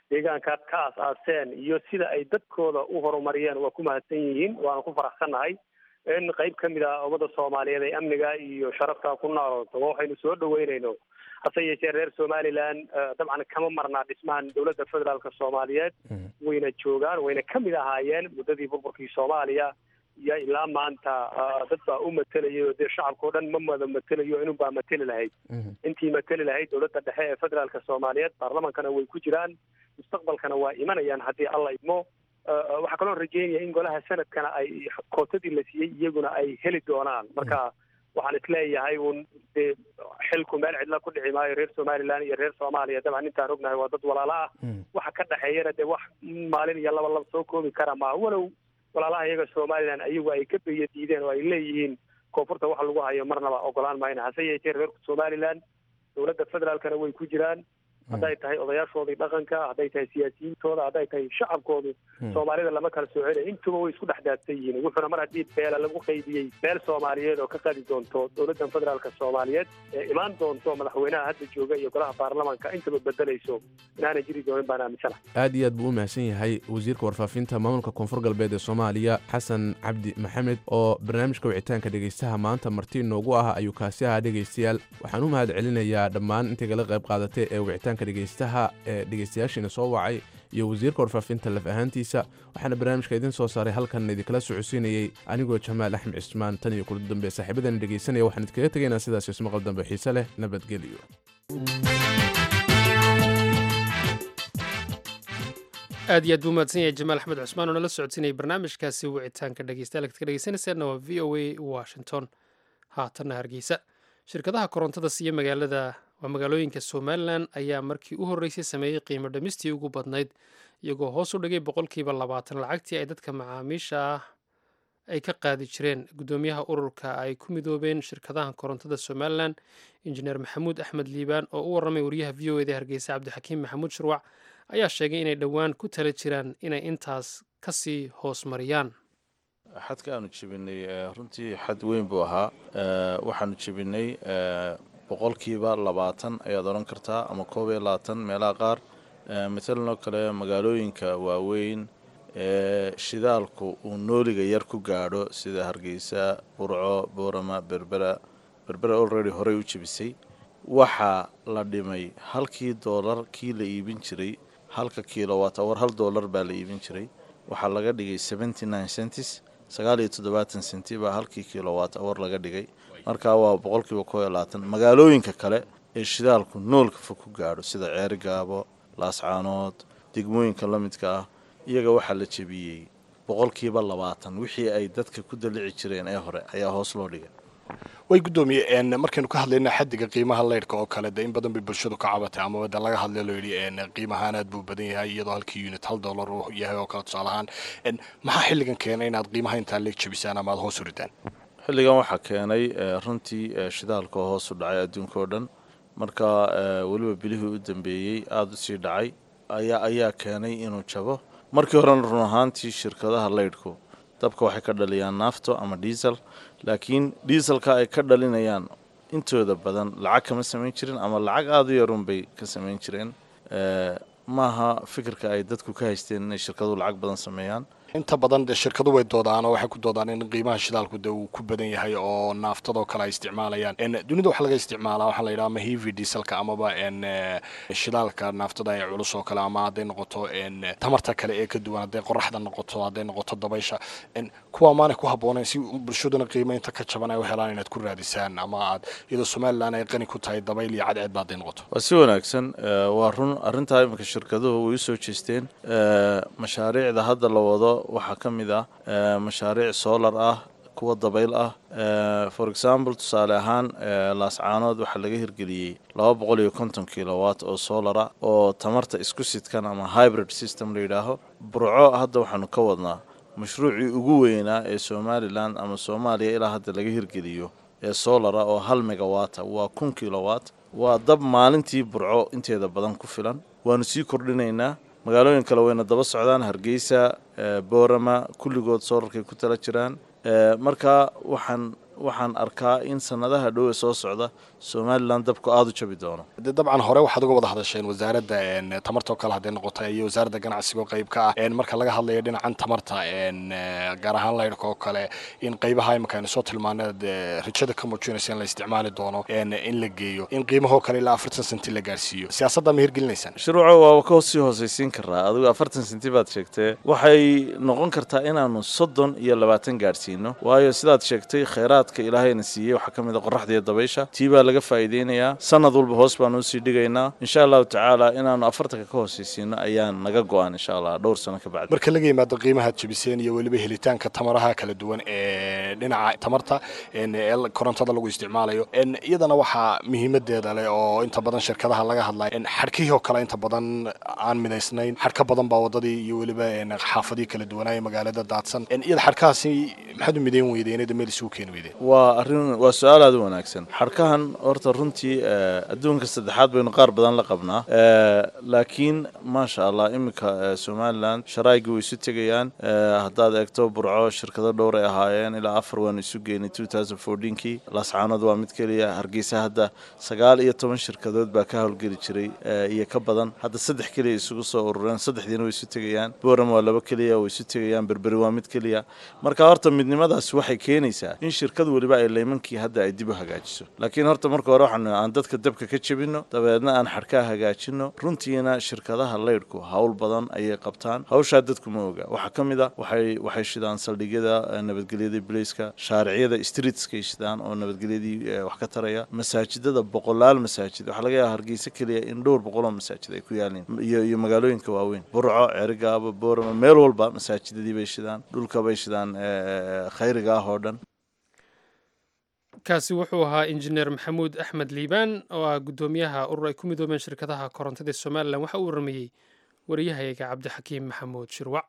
Speaker 6: deegaankaad ka aas-aaseen iyo sida ay dadkooda u horumariyeen waa ku mahadsan yihiin waana ku faraxsannahay in qayb ka mid ah ummada soomaaliyeed ay amniga iyo sharafta ku noolooto waxaynu soo dhaweynayno hase yeeshee reer somaliland dabcan kama marnaa dhismahan dowladda federaalka soomaaliyeed wayna joogaan wayna ka mid ahaayeen muddadii burburkii soomaaliya iyo ilaa maanta dad baa u matelaya oo dee shacabka o dhan ma wada matelayo inun baa mateli lahayd intii mateli lahayd dowladda dhexe ee federaalka soomaaliyeed baarlamankana way ku jiraan mustaqbalkana waa imanayaan haddii alla idmo waxaa kaloo rajeynaya in golaha sanadkana ay kootadii la siiyey iyaguna ay heli doonaan marka waxaan isleeyahay un dee xilku meel cidla ku dhici maayo reer somaliland iyo reer soomaaliya dabcan intaan ognahay waa dad walaalo ah waxa ka dhexeeyana dee wax maalin iyo laba laba soo koobi kara maaha walow walaalaha iyaga somaliland ayagu ay ka beya diideen oo ay leeyihiin koonfurta wax lagu hayo marnaba ogolaan mayna hase yeeshee reer somaliland dowladda federaalkana way ku jiraan hadday tahay odayaashoodii dhaqanka hadday tahay siyaasiyiintooda hadday tahay shacabkoodu soomaalida lama kala soo celay intuba way isku dhex daadsan yihiin wuxuuna mar haddii beela lagu qaybiyey beel soomaaliyeed oo ka qadi doonto dowladdan federaalka soomaaliyeed ee imaan doonto madaxweynaha hadda jooga iyo golaha baarlamaanka intaba bedelayso inaanay jiri doonin baan aaminsana
Speaker 5: aad iyo aad buu u mahadsan yahay wasiirka warfaafinta maamulka koonfur galbeed ee soomaaliya xasan cabdi maxamed oo barnaamijka wicitaanka dhegaystaha maanta marti inoogu ah ayuu kaasi ahaa dhegaystayaal waxaan u mahad celinayaa dhammaan intay kala qayb qaadatay ee wicitaan dhegaystaha ee dhegaystayaashiina soo wacay iyo wasiirka warfaafinta laf ahaantiisa waxaana barnaamijka idiin soo saaray halkan idinkala socodsiinayey anigoo jamaal axmed cismaan tan iyo kula dambe saaxiibadan dhegaysanaya waxaan idinkaga tegaynaa sidaas ismaqal dambe xiise leh nabadgelyo
Speaker 1: aad iyo aad buu mahadsan yahay jamaal axmed cusmaan oo nala socodsiinayay barnaamijkaasi wicitaanka dhegeystayaal ad ka dhegeysanayseena waa v o a washington haatanna hargeysa shirkadaha korontada siiya magaalada waa magaalooyinka somalilan ayaa markii u horreysay sameeyey qiimo dhamistii ugu badnayd iyagoo hoos u dhigay boqolkiiba labaatan lacagtii ay dadka macaamiisha ah ay ka qaadi jireen guddoomiyaha ururka ay ku midoobeen shirkadaha korontada somalilan injineer maxamuud axmed liibaan oo u warramay wariyaha v o eda hargeysa cabdixakiim maxamuud shirwac ayaa sheegay inay dhowaan ku tala jiraan inay intaas kasii hoos mariyaan
Speaker 11: xadka aanu jebinay runtii xad weyn buu ahaa waxaanu jebinay boqolkiiba labaatan ayaad odhan kartaa ama koob iyo labaatan meelaha qaar matalan oo kale magaalooyinka waaweyn ee shidaalku uu nooliga yar ku gaadho sida hargeysa burco boorama berbera berbera already horey u jebisay waxaa la dhimay halkii doolar kii la iibin jiray halka kilowatt awar hal doolar baa la iibin jiray waxaa laga dhigay seventy nine centis sagaal iyo toddobaatan senti baa halkii kilowatt awar laga dhigay markaa waa boqolkiiba koo iyo labaatan magaalooyinka kale ee shidaalku noolka fog ku gaadho sida ceeri gaabo laascaanood degmooyinka la midka ah iyaga waxaa la jebiyey boqolkiiba labaatan wixii ay dadka ku dalici jireen ee hore ayaa hoos loo dhigay
Speaker 12: way guddoomiye markaynu ka hadlayna xadiga qiimaha leyrhka oo kale de in badan bay bulshadu ka cabatay amaba de laga hadlay loo yidhi qiimahaan aad buu badan yahay iyadoo halkii unit hal dollar uu yahay oo kale tusaale ahaan maxaa xilligan keenay inaad qiimaha intaa leeg jebisaan ama aad hoos u ridaan
Speaker 11: xilligan waxaa keenay runtii shidaalka oo hoos u dhacay adduunka oo dhan marka weliba bilihii u dambeeyey aada u sii dhacay ayaa ayaa keenay inuu jabo markii horena run ahaantii shirkadaha leydhku dabka waxay ka dhaliyaan naafto ama diesel laakiin dieselka ay ka dhalinayaan intooda badan lacag kama samayn jirin ama lacag aada u yarun bay ka samayn jireen maaha fikirka ay dadku ka haysteen inay shirkaduhu lacag badan sameeyaan
Speaker 12: inta badan dee shirkadu way doodaan oo waxay ku doodaan in qiimaha shidaalku de uu ku badan yahay oo naaftadoo kale ay isticmaalayaan dunida waxaa laga isticmaalaa waxaa la yidhaha ama heavy dieselka amaba shidaalka naaftada ee culus oo kale ama hadday noqoto tamarta kale ee ka duwan hadday qoraxda noqoto hadday noqoto dabaysha kuwa maanay ku habboonayn si bulshaduna qiimo inta ka jaban ay u helaan inaad ku raadisaan ama aad iyadoo somalilan ay qani ku tahay dabayl iyo cadceed ba hadday noqoto
Speaker 11: waa si wanaagsan waa run arrintaa iminka shirkaduhu way u soo jeesteen mashaariicda hadda la wado waxaa ka mid ah mashaariic solar ah kuwa dabayl ah for example tusaale ahaan laascaanood waxaa laga hirgeliyey laba boqol iyo konton kilowatt oo solara oo tamarta isku sidkan ama hybrid system la yidhaaho burco hadda waxaanu ka wadnaa mashruucii ugu weynaa ee somalilan ama soomaaliya ilaa hadda laga hirgeliyo ee solara oo hal megawata waa kun kilowatt waa dab maalintii burco inteeda badan ku filan waanu sii kordhinaynaa magaalooyin kale wayna daba socdaan hargeysa boorama kulligood soolarkay ku tala jiraan marka waxaan waxaan arkaa in sanadaha dhowe soo socda somalilan dabku aada u jabi doono
Speaker 12: de dabcan hore waxaad uga wada hadasheen wasaaradda tamartoo kale hadday noqota iyo wasaaradda ganacsiga oo qayb ka ah marka laga hadlayo dhinacan tamarta gaar ahaan laydhka oo kale in qaybaha imika aynu soo tilmaaneed rajada ka muujinaysa in la isticmaali doono in la geeyo in qiimahoo kale ilaa afartan senti la gaarsiiyo siyaasadda ma hirgelinaysaan
Speaker 11: shuruuco waaba ka sii hoosaysiin karaa adigu afartan senti baad sheegtee waxay noqon kartaa inaanu soddon iyo labaatan gaadhsiino waayo sidaad sheegtay khayraadka ilaahayna siiyey waxaa ka mid a qoraxda iyo dabaysha tii baa laga faa'iideynayaa sanad walba hoos baanu usii dhigaynaa insha allahu tacaala inaanu afartanka ka hoosaysiino ayaan naga go-an insha allah dhowr sano ka bacdi
Speaker 12: marka laga yimaado qiimahaad jebiseen iyo weliba helitaanka tamaraha kala duwan ee dhinaca tamarta ee korontada lagu isticmaalayo iyadana waxaa muhiimadeeda leh oo inta badan shirkadaha laga hadlayo xadhkihii oo kale inta badan aan midaysnayn xadhka badan baa wadadii iyo weliba xaafadii kala duwanaaye magaalada daadsan iyada xadhkahaasi maxaad u midayn weydeen meel isugu keeni weydeen
Speaker 11: waa arrin waa su-aal aada u wanaagsan xadhkahan horta runtii adduunka saddexaad baynu qaar badan la qabnaa laakiin maasha allah iminka somalilan sharaayigii way isu tegayaan haddaad eegto burco shirkado dhowr ay ahaayeen ilaa afar waanu isu geynay kii lascaanood waa mid keliya hargeysa hadda sagaal iyo toban shirkadood baa ka howlgeli jiray iyo ka badan hadda saddex keliya isugu soo urureen saddexdiina way isu tegayaan boram waa laba keliya way isu tegayaan berberi waa mid keliya marka horta midnimadaas waxay keenaysaa in shirkad weliba ay leymankii hadda ay dib u hagaajiso laakiin horta marka hore waxaan aan dadka dabka ka jebino dabeedna aan xadhkaa hagaajino runtiina shirkadaha leydhku howl badan ayay qabtaan hawshaa dadku ma oga waxaa ka mid a waxay waxay shidaan saldhigyada nabadgelyada blaiska shaariciyada streetskay shidaan oo nabadgelyadii wax ka taraya masaajidada boqolaal masaajid waxaa laga yaaba hargeysa keliya in dhowr boqoloo masaajid ay ku yaalin iyo iyo magaalooyinka waaweyn burco cerigaaba boorama meel walba masaajidadii bay shidaan dhulka bay shidaan khayriga ah oo dhan
Speaker 1: kaasi wuxuu ahaa injineer maxamuud axmed liibaan oo ah guddoomiyaha urur ay ku midoobeen shirkadaha korontada ee somalilan waxa uu warameeyey wariyahayaga cabdixakiim maxamuud shirwac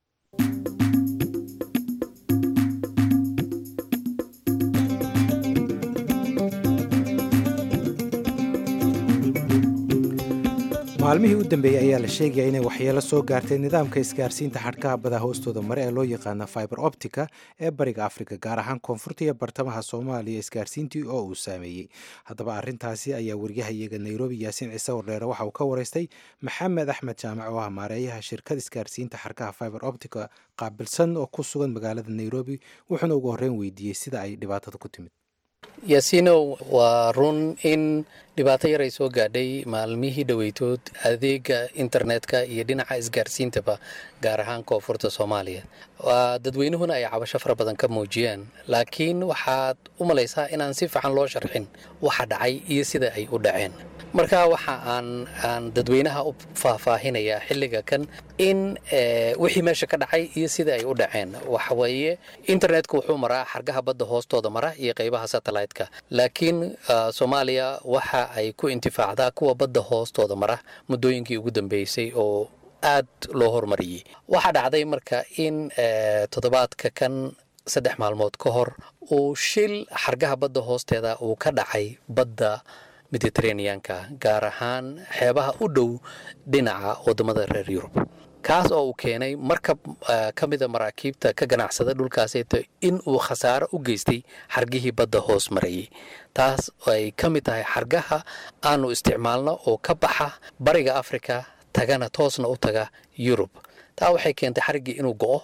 Speaker 2: maalmihii u dambeeyey ayaa la sheegaya inay waxyeelo soo gaartay nidaamka isgaarsiinta xadhkaha bada hoostooda mare ee loo yaqaana fiber optica ee bariga afrika gaar ahaan koonfurta iyo bartamaha soomaaliya isgaarsiintii oo uu saameeyey haddaba arrintaasi ayaa waryahayaga nairobi yaasiin ciise wardheere waxa uu ka waraystay maxamed axmed jaamac oo ah maareeyaha shirkad isgaarsiinta xadhkaha fiber optica qaabilsan oo ku sugan magaalada nairobi wuxuuna ugu horreyn weydiiyey sida ay dhibaatada ku timid
Speaker 3: yaasiinow waa run in dhibaato yar ay soo gaadhay maalmihii dhoweytood adeega internetka iyo dhinaca isgaarsiintaba gaar ahaan koonfurta soomaaliya dadweynuhuna ay cabasho fara badan ka muujiyeen laakiin waxaad u malaysaa inaan si fiican loo sharxin waxa dhacay iyo sida ay u dhaceen marka waxa aan aan dadweynaha u faahfaahinayaa xilliga kan in wixii meesha ka dhacay iyo sida ay u dhaceen waxaweeye internetka wuxuu maraa xargaha badda hoostooda mara iyo qaybaha satellite-ka laakiin soomaaliya waxa ay ku intifaacdaa kuwa badda hoostooda mara muddooyinkii ugu dambeysay oo aad loo hormariyey waxaa dhacday marka in toddobaadka kan saddex maalmood ka hor uu shil xargaha badda hoosteeda uu ka dhacay badda mediteraneanka gaar ahaan xeebaha u dhow dhinaca waddamada reer yurub kaas oo uu keenay markab ka mida maraakiibta ka ganacsada dhulkaaseeto in uu khasaaro u geystay xargihii badda hoos marayay taas ay ka mid tahay xargaha aanu isticmaalno oo ka baxa bariga afrika tagana toosna u taga yurub taa waxay keentay xariggii inuu go'o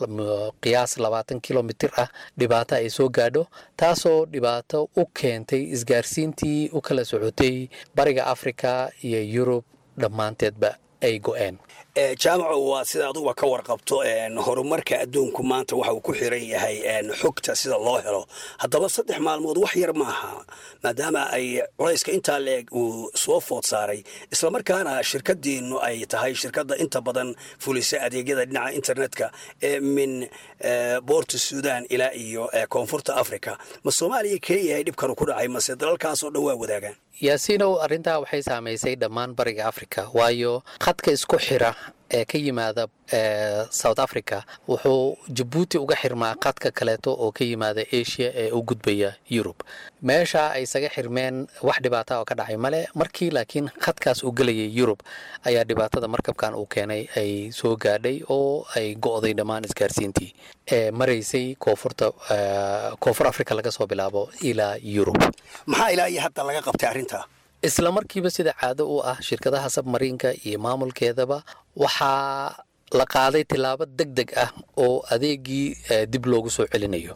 Speaker 3: qiyaas labaatan kilomitir ah dhibaato ay soo gaadho taasoo dhibaato u keentay isgaarsiintii u kala socotay bariga afrika iyo yurub dhammaanteedba ay go'een
Speaker 13: jaamaco waa sida aduguba ka warqabto horumarka adduunku maanta waxa uu ku xiran yahay xogta sida loo helo haddaba saddex maalmood wax yar maaha maadaama ay culayska intaa leeg uu soo food saaray islamarkaana shirkadiinu ay tahay shirkadda inta badan fulisa adeegyada dhinaca internetka ee min boorta suudan ilaa iyo koonfurta africa ma soomaaliya keliyahay dhibkanu ku dhacay mase dalalkaasoo dhan waa wadaagaan
Speaker 3: yaasiinow arrintaa waxay saamaysay dhammaan bariga afrika waayo khadka isku xira ee ka yimaada south africa wuxuu jabuuti uga xirmaa qadka kaleeto oo ka yimaada asia ee u gudbaya yurub meesha ay isaga xirmeen wax dhibaata oo ka dhacay male markii laakiin khadkaas uu gelayay yurub ayaa dhibaatada markabkan uu keenay ay soo gaadhay oo ay go'day dhammaan isgaarsiintii ee maraysay koonfurta koonfur africa laga soo bilaabo ilaa yurub
Speaker 13: maxaa ilaa iyo hadda laga qabtay arrinta
Speaker 3: isla markiiba sida caado u ah shirkadaha sabmariinka iyo maamulkeedaba waxaa la qaaday tillaabo deg deg ah oo adeegii dib loogu soo celinayo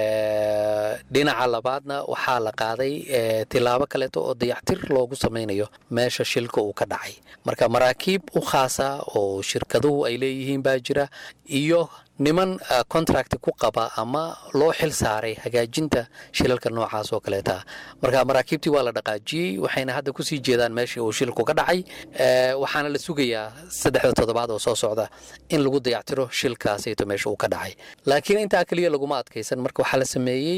Speaker 3: dhinaca labaadna waxaa la qaaday tillaabo kaleeto oo dayactir loogu samaynayo meesha shilka uu ka dhacay marka maraakiib u khaasa oo shirkaduhu ay leeyihiin baa jira iyo niman contract ku qaba ama loo xil saaray hagaajinta shilalka noocaas oo kaleeta marka maraakiibtii waa la dhaqaajiyey waxayna hadda kusii jeedaan meeshii uu shilku ka dhacay waxaana la sugayaa saddexda toddobaad oo soo socda in lagu dayactiro shilkaasayto meesha uu ka dhacay laakiin intaa keliya laguma adkaysan marka waxaa la sameeyey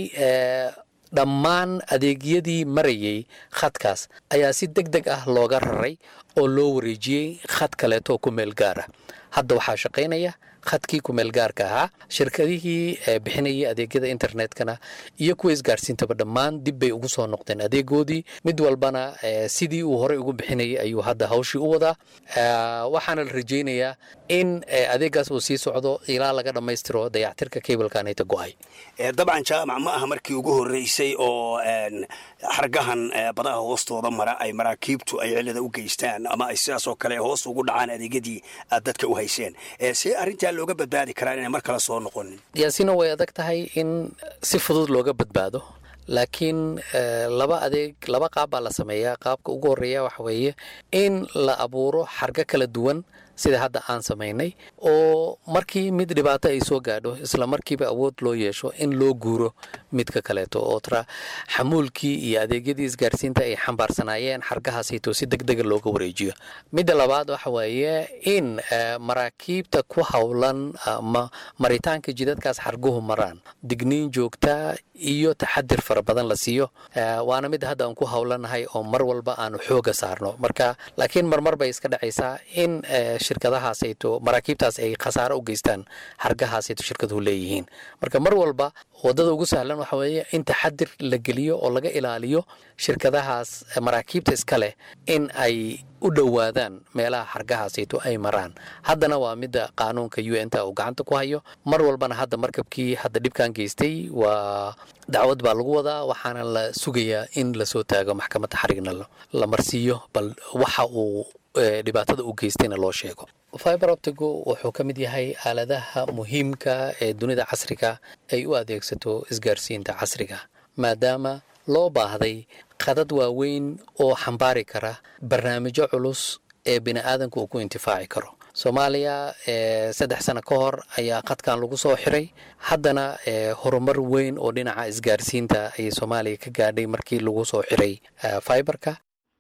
Speaker 3: dhammaan adeegyadii marayay khadkaas ayaa si deg deg ah looga raray oo loo wareejiyey khad kaleetoo ku meel gaara hadda waxaa shaqaynaya khadkii kumeel gaarka ahaa shirkadihii bixinayay adeegyada internetkana iyo kuwa isgaarsiintaba dhammaan dib bay ugu soo noqdeen adeegoodii mid walbana sidii uu horey ugu bixinayay ayuu hadda hawshii u wadaa waxaana la rajaynayaa in adeegaas uu sii socdo ilaa laga dhammaystiro dayactirka cablekanayta go-ay
Speaker 13: dabcan jaamac ma aha markii ugu horreysay oo xargahan badaha hoostooda mara ay maraakiibtu ay cilada u geystaan ama ay sidaas oo kale hoos ugu dhacaan adeegyadii aad dadka u hayseen see arrintaa looga badbaadi karaa inay mar kale soo noqonin
Speaker 3: yaasina way adag tahay in si fudud looga badbaado laakiin laba adeeg laba qaab baa la sameeyaa qaabka ugu horreeya waxa weeye in la abuuro xargo kala duwan sida hadda aan samaynay oo markii mid dhibaato ay soo gaadho isla markiiba awood loo yeesho in loo guuro midka kaleeto oo tara xamuulkii iyo adeegyadii isgaarsiinta ay xambaarsanaayeen xargahaasayto si deg dega looga wareejiyo midda labaad waxa weeye in maraakiibta ku howlan ama maritaanka jidadkaas xarguhu maraan digniin joogta iyo taxadir fara badan la siiyo waana mid hadda aan ku howlanahay oo mar walba aanu xooga saarno marka laakiin marmar bay iska dhacaysaa in shirkadahaasayto maraakiibtaas ay khasaaro u geystaan xargahaasayto shirkaduhu leeyihiin marka mar walba wadada ugu sahlan waxa weeye in taxadir la geliyo oo laga ilaaliyo shirkadahaas maraakiibta iska leh in ay u dhowaadaan meelaha xargahaasayto ay maraan haddana waa midda qaanuunka u n ta uu gacanta ku hayo mar walbana hadda markabkii hadda dhibkan geystay waa dacwad baa lagu wadaa waxaana la sugayaa in lasoo taago maxkamadda xarigna la marsiiyo bal waxa uu dhibaatada u geystayna loo sheego fiber optigu wuxuu ka mid yahay aaladaha muhiimka ee dunida casriga ay u adeegsato isgaarsiinta casriga maadaama loo baahday qadad waaweyn oo xambaari kara barnaamijyo culus ee bini aadanka uu ku intifaaci karo soomaaliya saddex sano ka hor ayaa qadkan lagu soo xiray haddana horumar weyn oo dhinaca isgaarsiinta ayay soomaaliya ka gaadhay markii lagu soo xiray fiberka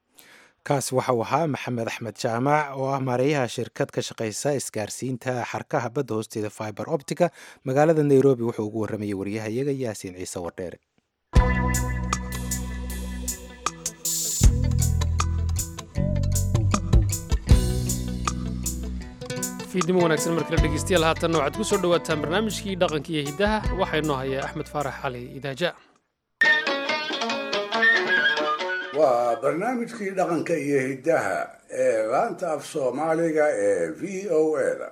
Speaker 2: kaas waxau ahaa maxamed axmed jaamac oo ah maareeyaha shirkad ka shaqaysa isgaarsiinta xarkaha badda hoosteeda fiber optica magaalada nairobi wuxuu ugu warramayay waryahayaga yaasiin ciise wardheere
Speaker 1: fiidnimo wanaagsan markale dhegeystayaal haatanna waxaad ku soo dhowaataan barnaamijkii dhaqanka iyo hiddaha waxaa inoo haya axmed faarax cali idaaja
Speaker 4: waa barnaamijkii dhaqanka iyo hiddaha ee laanta af soomaaliga ee v o da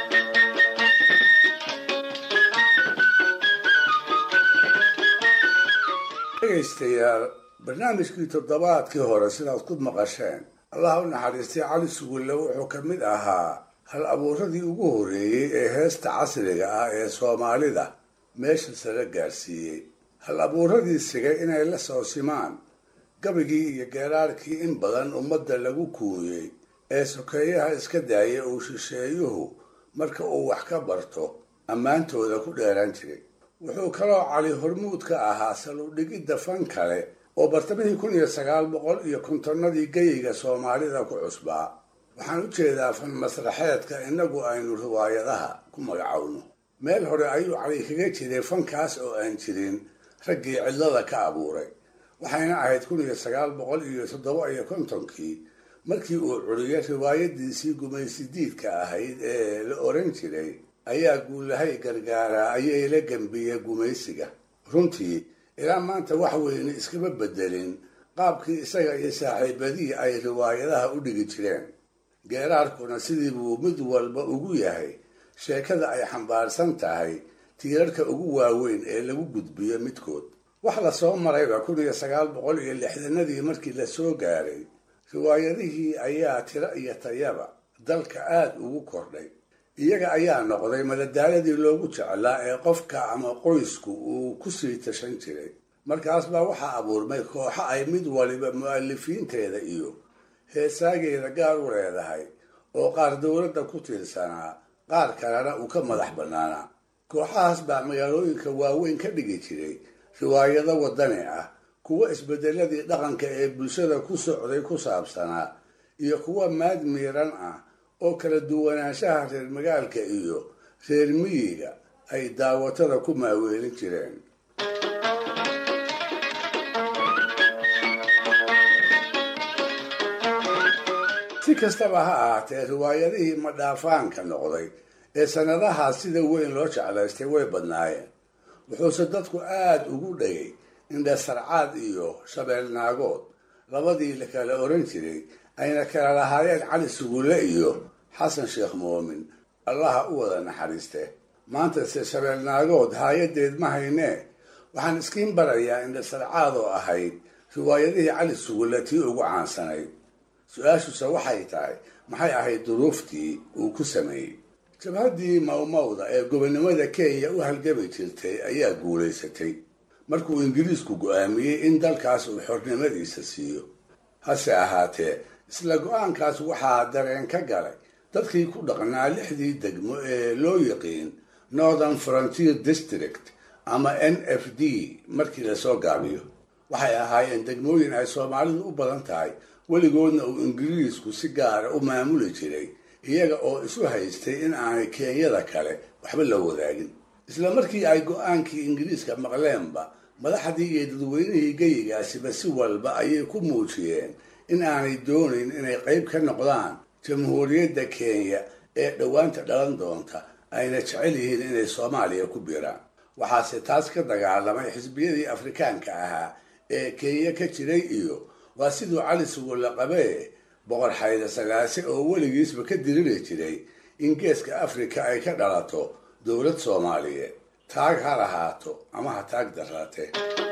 Speaker 4: dhegaystayaal barnaamijkii toddobaadkii hore sidaad ku maqasheen allah u naxariistay cali sugulle wuxuu ka mid ahaa hal abuuradii ugu horreeyey ee heesta casriga ah ee soomaalida meesha sala gaarsiiyey hal abuuradii sigay inay la soo simaan gabigii iyo geeraarkii in badan ummadda lagu kuuyey ee sokeeyaha iska daaya uu shisheeyuhu marka uu wax ka barto ammaantooda ku dheeran jiray wuxuu kaloo cali hormuud ka ahaa saludhigidda fan kale oo bartamihii kun iyo sagaal boqol iyo kontonnadii geyiga soomaalida ku cusbaa waxaan u jeedaa fan masraxeedka innagu aynu riwaayadaha ku magacowno meel hore ayuu cali kaga jiray fankaas oo aan jirin raggii cidlada ka abuuray waxayna ahayd kun iyo sagaal boqol iyo toddoba iyo kontonkii markii uu curiyay riwaayadiisii gumaysidiidka ahayd ee la oran jiray ayaa guulahay gargaaraa ayay la gambiyey gumaysiga runtii ilaa maanta wax weyne iskama bedelin qaabkii isaga iyo saaxiibadihii ay riwaayadaha u dhigi jireen geeraarkuna sidii buu mid walba ugu yahay sheekada ay xambaarsan tahay tiirarka ugu waaweyn ee lagu gudbiyo midkood wax la soo marayba kun iyo sagaal boqol iyo lixdanadii markii la soo gaaray riwaayadihii ayaa tiro iyo tayaba dalka aada ugu kordhay iyaga ayaa noqday madadaaladii loogu jeclaa ee qofka ama qoysku uu kusii tashan jiray markaas baa waxaa abuurmay kooxo ay mid waliba mu-alifiinteeda iyo heesaageeda gaar u leedahay oo qaar dowladda ku tiirsanaa qaar kalena uu ka madax bannaanaa kooxahaas baa magaalooyinka waaweyn ka dhigi jiray riwaayado waddani ah kuwa isbedeladii dhaqanka ee bulshada ku socday ku saabsanaa iyo kuwa maad miiran ah oo kala duwanaanshaha reer magaalka iyo reer miyiga ay daawatada ku maaweelin jireen si kastaba ha ahaatee riwaayadihii madhaafaanka noqday ee sannadahaas sida weyn loo jeclaystay way badnaayeen wuxuuse dadku aada ugu dhagay indhasarcaad iyo shabeelnaagood labadii la kala oran jiray ayna kala lahaayeen cali sugulle iyo xasan sheekh moomin allaha u wada naxariiste maantase shabeelnaagood haayadeed ma haynee waxaan iskiin barayaa indhasarcaad oo ahayd riwaayadihii cali sugulle tii ugu caansanayd su-aashuse waxay tahay maxay ahayd duruuftii uu ku sameeyey jabhaddii mawmawda ee gobonnimada kenya u halgami jirtay ayaa guulaysatay markuu ingiriisku go-aamiyey in dalkaas uu xornimadiisa siiyo hase ahaatee isla go-aankaas waxaa dareen ka galay dadkii ku dhaqnaa lixdii degmo ee loo yiqiin northern frontier district ama n f d markii lasoo gaabiyo waxay ahaayeen degmooyin ay soomaalidu u badan tahay weligoodna uu ingiriisku si gaara u maamuli jiray iyaga oo isu haystay in aanay kenyada kale waxba la wadaagin isla markii ay go-aankii ingiriiska maqleenba madaxdii iyo dadweynihii geyigaasiba si walba ayay ku muujiyeen in aanay doonayn inay qayb ka noqdaan jamhuuriyadda kenya ee dhowaanta dhalan doonta ayna jecel yihiin inay soomaaliya ku biiraan waxaase taas ka dagaalamay xisbiyadii afrikaanka ahaa ee kenya ka jiray iyo waa siduu cali sugulla qabee boqor xayda sagaase oo weligiisba ka diriri jiray in geeska afrika ay ka dhalato dowlad soomaaliyeed taag ha lahaato ama ha taag daraatee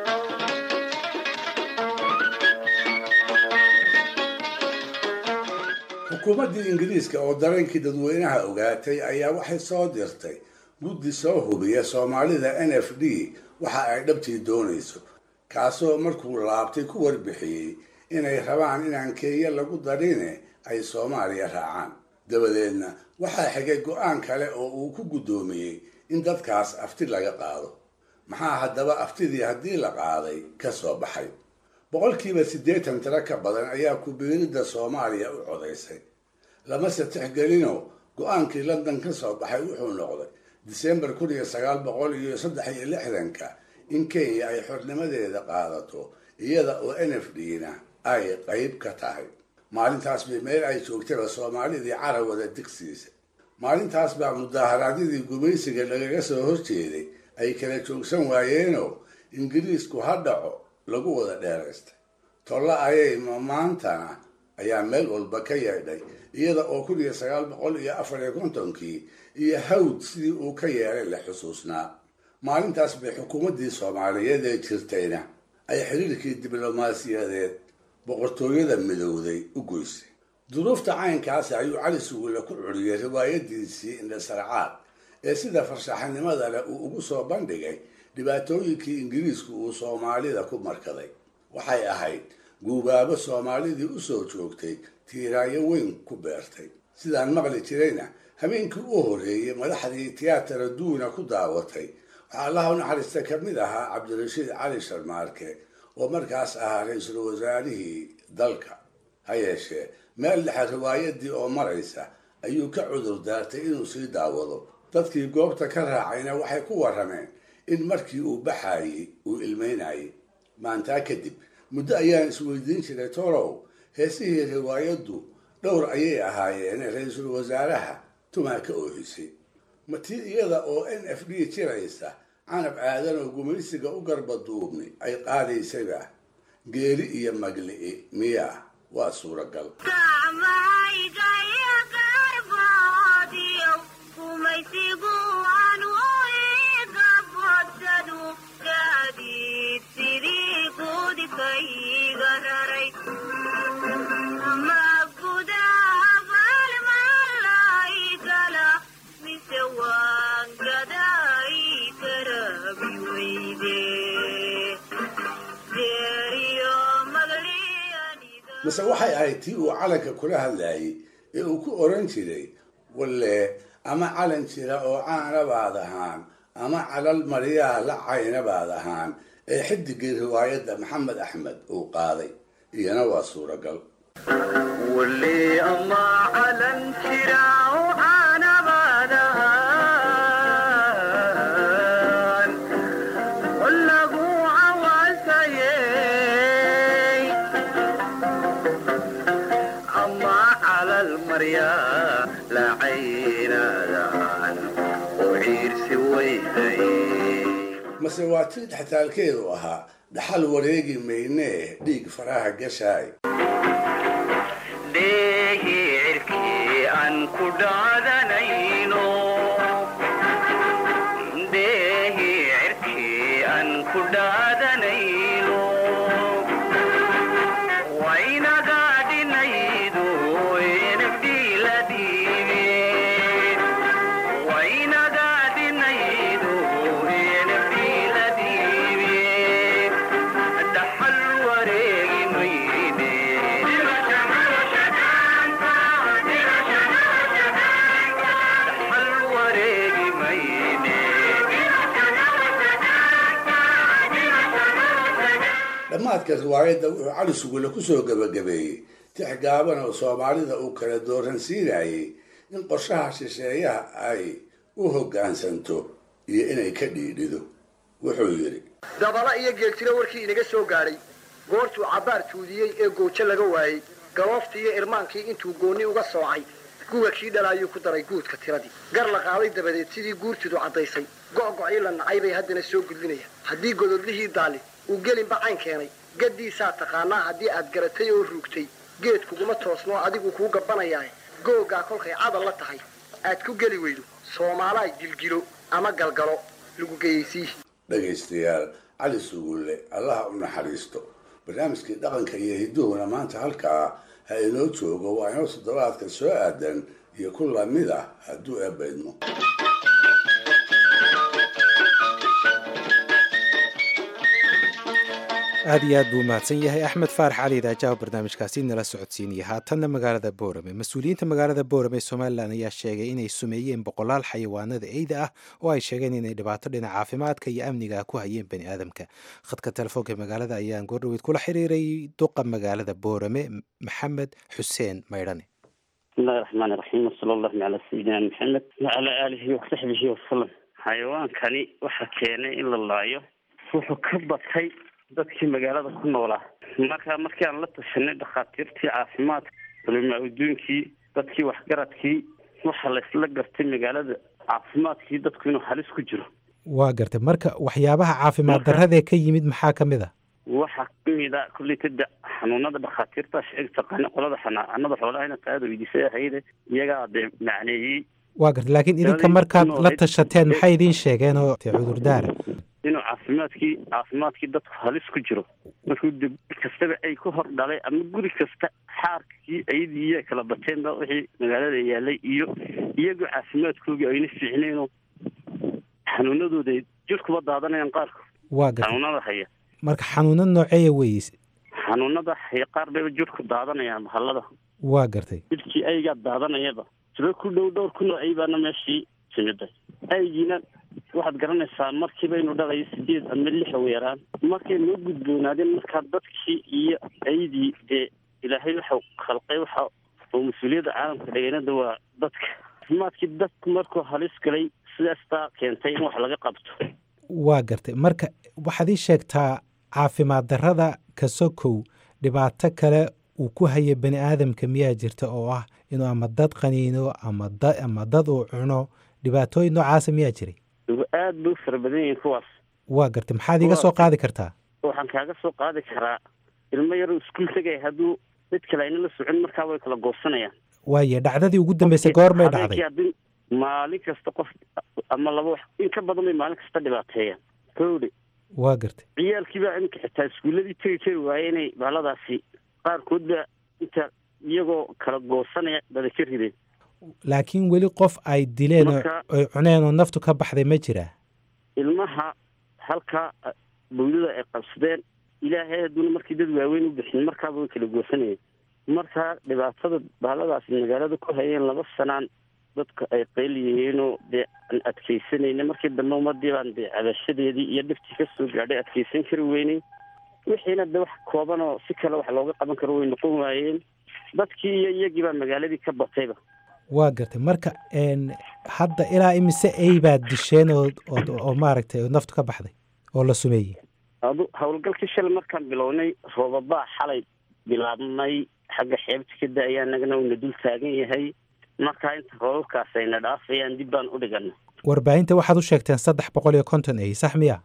Speaker 4: xukuumaddii ingiriiska oo dareenkii dadweynaha ogaatay ayaa waxay soo dirtay guddi soo hubiya soomaalida n f d waxa ay dhabtii doonayso kaasoo markuu laabtay ku warbixiyey inay rabaan inaan kenya lagu darine ay soomaaliya raacaan dabadeedna waxaa xigay go-aan kale oo uu ku guddoomiyey in dadkaas afti laga qaado maxaa haddaba aftidii haddii la qaaday ka soo baxay boqolkiiba siddeetan tiro ka badan ayaa kubiiridda soomaaliya u codaysay lamase tixgelino go-aankii london ka soo baxay wuxuu noqday disembar kun iyo sagaal boqol iyo saddex iyo lixdanka in kenya ay xornimadeeda qaadato iyada oo n f d na ay qayb ka tahay maalintaas bay meel ay joogtaba soomaalidii carawada digsiisa maalintaas baa mudaharaadyadii gumaysiga lagaga soo horjeeday ay kala joogsan waayeenoo ingiriisku ha dhaco lagu wada dheeraystay tolla ayay maantana ayaa meel walba ka yeedhay iyada oo kun iyo sagaal boqol iyo afar iyo kontonkii iyo hawd sidii uu ka yeelay la xusuusnaa maalintaas bay xukuumaddii soomaaliyeed ee jirtayna ay xiriirkii diblomaasiyadeed boqortooyada midowday u goysay duruufta caynkaasi ayuu cali sugulle ku curiyey riwaayadiisii indhasarcaad ee sida farshaxanimada leh uu ugu soo bandhigay dhibaatooyinkii ingiriisku uu soomaalida ku markaday waxay ahayd guubaabo soomaalidii usoo joogtay tiiraayo weyn ku beertay sidaan maqli jirayna habeenkii u horreeyey madaxdii tiyaatara duuna ku daawatay waxaa allaha u naxariista ka mid ahaa cabdirashiid cali sharmaarke oo markaas ahaa ra-iisul wasaarihii dalka ha yeeshee meel dhexe riwaayadii oo maraysa ayuu ka cudur daartay inuu sii daawado dadkii goobta ka raacayna waxay ku warrameen in markii uu baxaayey uu ilmeynayay maantaa kadib muddo ayaan isweydiin jiray torow heesihii riwaayaddu dhowr ayay ahaayeen ra-iisul wasaaraha tumaa ka oohisay matii iyada oo n f d jiraysa canab aadan oo gumaysiga u garba duubni ay qaadaysayba geeri iyo magli'i miyaa waa suuragal mase waxay ahayd tii uu calanka kula hadlayay ee uu ku oran jiray walle ama calan jira oo caana baad ahaan ama calal maryaha la cayna baad ahaan ee xidigii riwaayadda maxamed axmed uu qaaday iyana waa suuragal mase waa tii dhextaalkeedu ahaa dhaxal wareegi maynee dhiig faraha gashaay dhammaadka riwaayadda wuxuu cali sugule kusoo gebagabeeyey tix gaaban oo soomaalida uu kala dooransiinayay in qorshaha shisheeyaha ay u hoggaansanto iyo inay ka dhiidhido wuxuu yidhi
Speaker 14: dabala iyo geeltiro warkii inaga soo gaadhay goortuu cabbaar tuudiyey ee goojo laga waayey galooftii iyo irmaankii intuu goonni uga soocay guga kii dhalaayuu ku daray guudka tiradii gar la qaaday dabadeed sidii guurtidu caddaysay go'gocii la nacay bay haddana soo gudlinayaan haddii gododlihii daali uu gelinba cayn keenay gaddiisaa taqaanaa haddii aad garatay oo ruugtay geed kuguma toosnoo adigu kuu gabbanayaa googaa kolkay cadal la tahay aad ku geli weydo soomaalaa gilgilo ama galgalo lagu geyaysiihi
Speaker 4: dhegaystayaal cali sugulle allaha u naxariisto barnaamijkii dhaqanka iyo hidduhuna maanta halkaa ha inoo joogo waa inoo toddobaadka soo aadan iyo ku lamid ah hadduu eebaydmo
Speaker 2: aad iyo aad buu mahadsan yahay axmed faarax cali idaajaha barnaamijkaasi nala socodsiinaya haatanna magaalada boorame mas-uuliyiinta magaalada boorame ee somalilan ayaa sheegay inay sumeeyeen boqolaal xayawaanada eyda ah oo ay sheegeen inay dhibaato dhinaca caafimaadka iyo amniga ku hayeen bani aadamka khadka telefoonka ee magaalada ayaan goordhaweyd kula xiriiray duqa magaalada boorame maxamed xuseen maydhane
Speaker 15: bismillahi raxmaani raxiim wasala allahu calaa sayidina maxamed wacalaa aalihi wasaxbihi wasalam xayawaankani waxaa keenay in la laayo wuxuu ka batay dadkii magaalada ku noolaa marka markii aan la tashanay dhakhaatiirtii caafimaadka culimaa adduunkii dadkii waxgaradkii waxaa laysla gartay magaalada caafimaadkii dadku inuu halis ku jiro
Speaker 2: waa gartay marka waxyaabaha caafimaad darradee ka yimid maxaa ka mid a
Speaker 15: waxaa kamid a kulley tada xanuunada dhakhaatiirta sheeg taqaana qolada xanaanada xoolaha ina qaada weydiisay ahayde iyagaa dee macneeyey
Speaker 2: waa gartay laakiin idinka markaad la tashateen maxay idiin sheegeen oo te cudurdaara
Speaker 15: inuu caafimaadkii caafimaadkii dadku halis ku jiro markuu de guri kastaba ay ku hor dhalay ama guri kasta xaarkii ayadii iya kala bateenba wixii magaalada yaalay iyo iyagoo caafimaadkoogii ayna fiicneenoo xanuunadooda jirkuba daadanayaan qaarku
Speaker 2: waa gartay
Speaker 15: xanuunada haya
Speaker 2: marka xanuunad nooceeya weyse
Speaker 15: xanuunada haya qaar bayba jirku daadanayaan bahallada
Speaker 2: waa gartay
Speaker 15: jirkii aygaa daadanayaba tiro ku dhow dhowr kunoo ay baana meeshii timiday aygiina waxaad garanaysaa markiiba inuu dhalayo sideed ama lix ugu yaraan markay noo gudboonaadeen markaa dadkii iyo aydii dee ilaahay waxau khalqay waxa oo mas-uuliyadda caalamka dhegeynada waa dadka caafimaadkii dadku markuu halis galay sidaastaa keentay in wax laga qabto
Speaker 2: waa gartay marka waxaad ii sheegtaa caafimaad darrada kasokow dhibaato kale uu ku hayo bani aadamka miyaa jirta oo ah inuu ama dad qaniino ama da ama dad uu cuno dhibaatooyin noocaasa miyaa jiray
Speaker 15: aad bay u fara badan yihiin kuwaas
Speaker 2: waa gartay maxaad iga soo qaadi kartaa
Speaker 15: waxaan kaaga soo qaadi karaa ilmo yaroo iskuul tegaya hadduu mid kale ayna la socon markaa way kala goosanayaan
Speaker 2: waaye dhacdadii ugu dambeysay goormay dhacday
Speaker 15: haddii maalin kasta qof ama laba wax in ka badan bay maalin kasta dhibaateeyaan kowdhe
Speaker 2: waa gartay
Speaker 15: ciyaalkiibaa iminka xitaa iskuulladii tegi kari waaye inay bahaladaasi qaarkood baa inta iyagoo kala goosanaya bada ka rideen
Speaker 2: laakiin weli qof ay dileen oo
Speaker 15: Marka-
Speaker 2: ay cuneen oo naftu ka baxday ma jiraa
Speaker 15: ilmaha halkaa bawdada ay qabsadeen ilaahay hadduuna markii dad waaweyn u bixin markaaba way kala goosanayeen marka dhibaatada bahaladaasi magaalada ku hayeen laba sanaan dadka ay qayl yihiinoo dee aan adkaysanayna markii dambe ummadii baan dee cabashadeedii iyo dhibtii ka soo gaadhay adkaysan kari weynay wixiina de wax kooban oo si kale wax looga qaban karo way noqon waayeen dadkii iyo iyagii baa magaaladii ka batayba
Speaker 2: waa gartay marka n hadda ilaa imise ey baad disheen oo oo- oo maaragtay oo naftu ka baxday oo la sumeeyey
Speaker 15: adu howlgalkii shalay markaan bilownay roobabaa xalay bilaabmay xagga xeebta ka da-aya anagana uuna dul taagan yahay markaa inta roobabkaas ayna dhaafayaan dib baan u dhigana
Speaker 2: warbaahinta waxaad u sheegteen saddex boqol iyo konton ey sax miya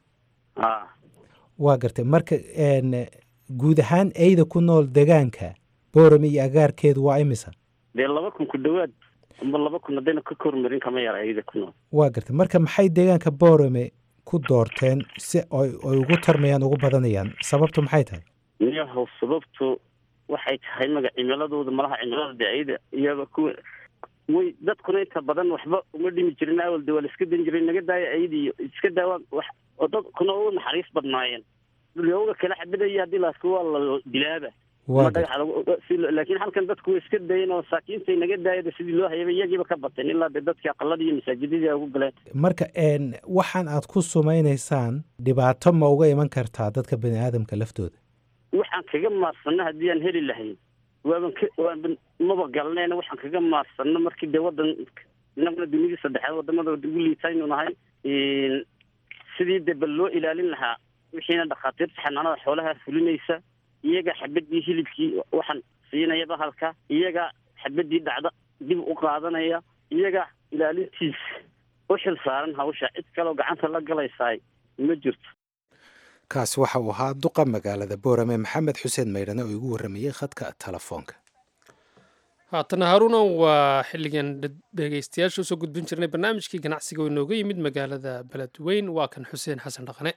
Speaker 15: a
Speaker 2: waa gartay marka n guud ahaan eyda ku nool degaanka boorame iyo agaarkeedu waa imisa
Speaker 15: dee laba kun ku dhowaad amba laba kun haddayna ka kormarin kama yara ayada ku nool
Speaker 2: waa gartay marka maxay deegaanka boorame ku doorteen si ay ay ugu tarmayaan ugu badanayaan sababtu maxay tahay
Speaker 15: niyahow sababtu waxay tahay maga cimiladooda malaha cimilada dee ayada iyaga kuwa way dadkuna inta badan waxba uma dhimi jirin awal de waa la iska dan jiray naga daaya ayada iyo iska daawaan wax oo dadkuna u naxariis badnaayeen dulyooga kala xabadaya haddii laaska waa la dilaaba
Speaker 2: Waa
Speaker 15: Ma dhagax lagu- si lo- laakiin halkan dadku way iska dayeen oo saakiintay naga daayada sidii loo hayaba iyagiiba ka bateen ilaa dee dadkii aqalada iyo masaajidadii ay ugu galeen
Speaker 2: marka n waxaan aad ku sumaynaysaan dhibaato ma uga iman kartaa dadka bani aadamka laftooda
Speaker 15: waxaan kaga maarsano haddii aan heli lahayn waaban ka waaban maba galneen waxaan kaga maarsano markii dee wadan inaguna dunidii saddexaad wadamada ugu liitaynu nahay Een, sidii dee bal loo ilaalin lahaa wixiina dhakhaatiirta xanaanada xoolaha fulinaysa iyaga xabadii hilibkii waxaan siinaya bahalka iyaga xabadii dhacda dib u qaadanaya iyaga ilaalintiisa u xil saaran hawsha cid kaleoo gacanta la galaysaay ma jirto
Speaker 2: kaasi waxa uu ahaa duqa magaalada boorame maxamed xuseen maydhane oo igu warramayey khadka telefoonka
Speaker 1: haatana haaruna waa xilligan dhed- dhegaystayaasha usoo gudbin jirnay barnaamijkii ganacsiga oo inooga yimid magaalada beledweyn waa kan xuseen xasan dhaqane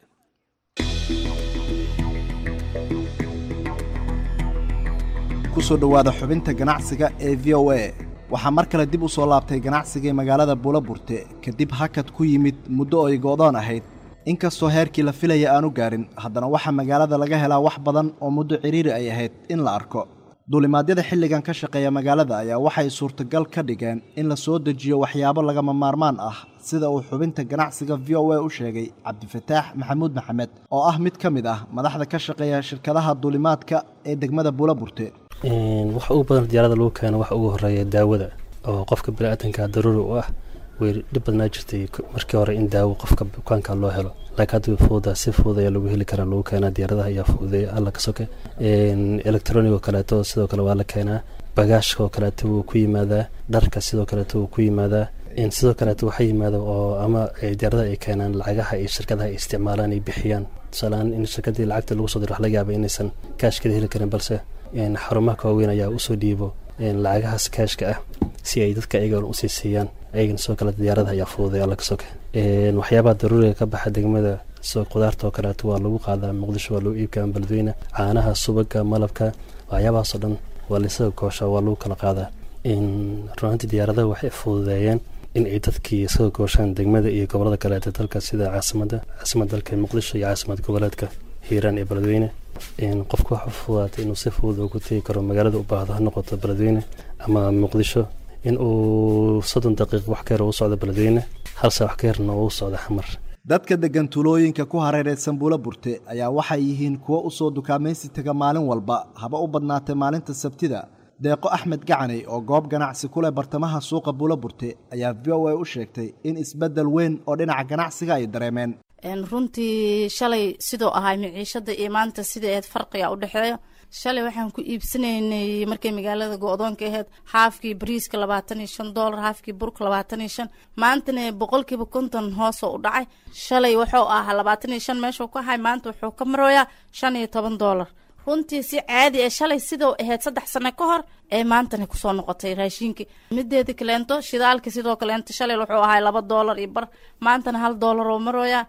Speaker 16: kusoo dhowaada xubinta ganacsiga ee v o a waxaa mar kale dib u soo laabtay ganacsigii magaalada buulaburte kadib hakad ku yimid muddo oo ay go'doon ahayd inkastoo heerkii la filaya aanu gaarin haddana waxaa magaalada laga helaa wax badan oo muddo cidhiiri ay ahayd in la arko duulimaadyada xilligan ka shaqeeya magaalada ayaa waxay suurtagal ka dhigeen in la soo dejiyo waxyaabo lagama maarmaan ah sida uu xubinta ganacsiga v o a u sheegay cabdifataax maxamuud maxamed oo ah mid ka mid ah madaxda ka shaqeeya shirkadaha duulimaadka ee degmada buulaburte
Speaker 17: waxa ugu badan diyaarada lagu keeno waxa ugu horeeya daawada oo qofka biniaadanka daruuri u ah way dhib badnaa jirtay markii hore in daawo qofka bukaanka loo helo laakiin hadda fuuda si fudud ayaa lagu heli karaa lagu keenaa diyaaradaha ayaa fududeeya alla ka soke electronic oo kaleeto sidoo kale waa la keenaa bagaashka oo kaleeto wuu ku yimaadaa dharka sidoo kaleeto wuu ku yimaadaa sidoo kaleeto waxaa yimaada oo ama diyaaradaha ay keenaan lacagaha iyo shirkadaha ay isticmaalaan ay bixiyaan tusaaleahaan in shirkadii lacagta lagu soo diro wax laga yaaba inaysan kaashkada heli karin balse xarumaha ka waaweyn ayaa usoo dhiibo lacagahaas kaashka ah si ay dadka ayagan usii siiyaan ayagana sidoo kale diyaaradaha ayaa fududay alla ka soke waxyaabaha daruuriga ka baxa degmada sidoo qudaarta oo kaleeto waa lagu qaadaa muqdisho waa lagu iibkaa beledweyne caanaha subaga malabka waxyaabahaasoo dhan waa laisaga gooshaa waa lagu kala qaadaa runaantii diyaaradaha waxay fududeeyeen in ay dadkii isaga gooshaan degmada iyo gobolada kaleeta dalka sida caasimada caasimada dalka muqdisho iyo caasimad goboleedka hiiraan iyo beledweyne qofka waxa fududaatay inuu si fudud ugu tegi karo magaalada u baahdo ha noqoto beledweyne ama muqdisho in uu soddon daqiiq wax ka yar u socdo beledweyne hal saa wax ka yarna uu socdo xamar
Speaker 16: dadka deggan tuulooyinka ku hareeraysan buula burte ayaa waxay yihiin kuwo u soo dukaamaysi taga maalin walba haba u badnaatay maalinta sabtida deeqo axmed gacaney oo goob ganacsi ku leh bartamaha suuqa buula burte ayaa v o a u sheegtay in isbeddel weyn oo dhinaca ganacsiga ay dareemeen
Speaker 18: runtii shalay sidoo ahay miciishada iyo maanta sidai ahayd farqiga u dhexeeyo shalay waxaan ku iibsanaynay markay magaalada go-doonka ahayd haafkii bariiska labaatan iyo shan doolar haafkii burka labaatan iyo shan maantana boqolkiiba konton hoosoo u dhacay shalay wuxuu ahaa labaatan iyo shan meeshuu ka ahay maanta wuxuu ka marooyaa shan iyo toban doolar runtii si caadi ee shalay sidoo ahayd saddex sano ka hor ee maantana kusoo noqotay raashinkii mideeda kaleento shidaalka sidoo kaleento shalay wuxuu ahay laba doolar iyo bar maantana hal doolar oo marooyaa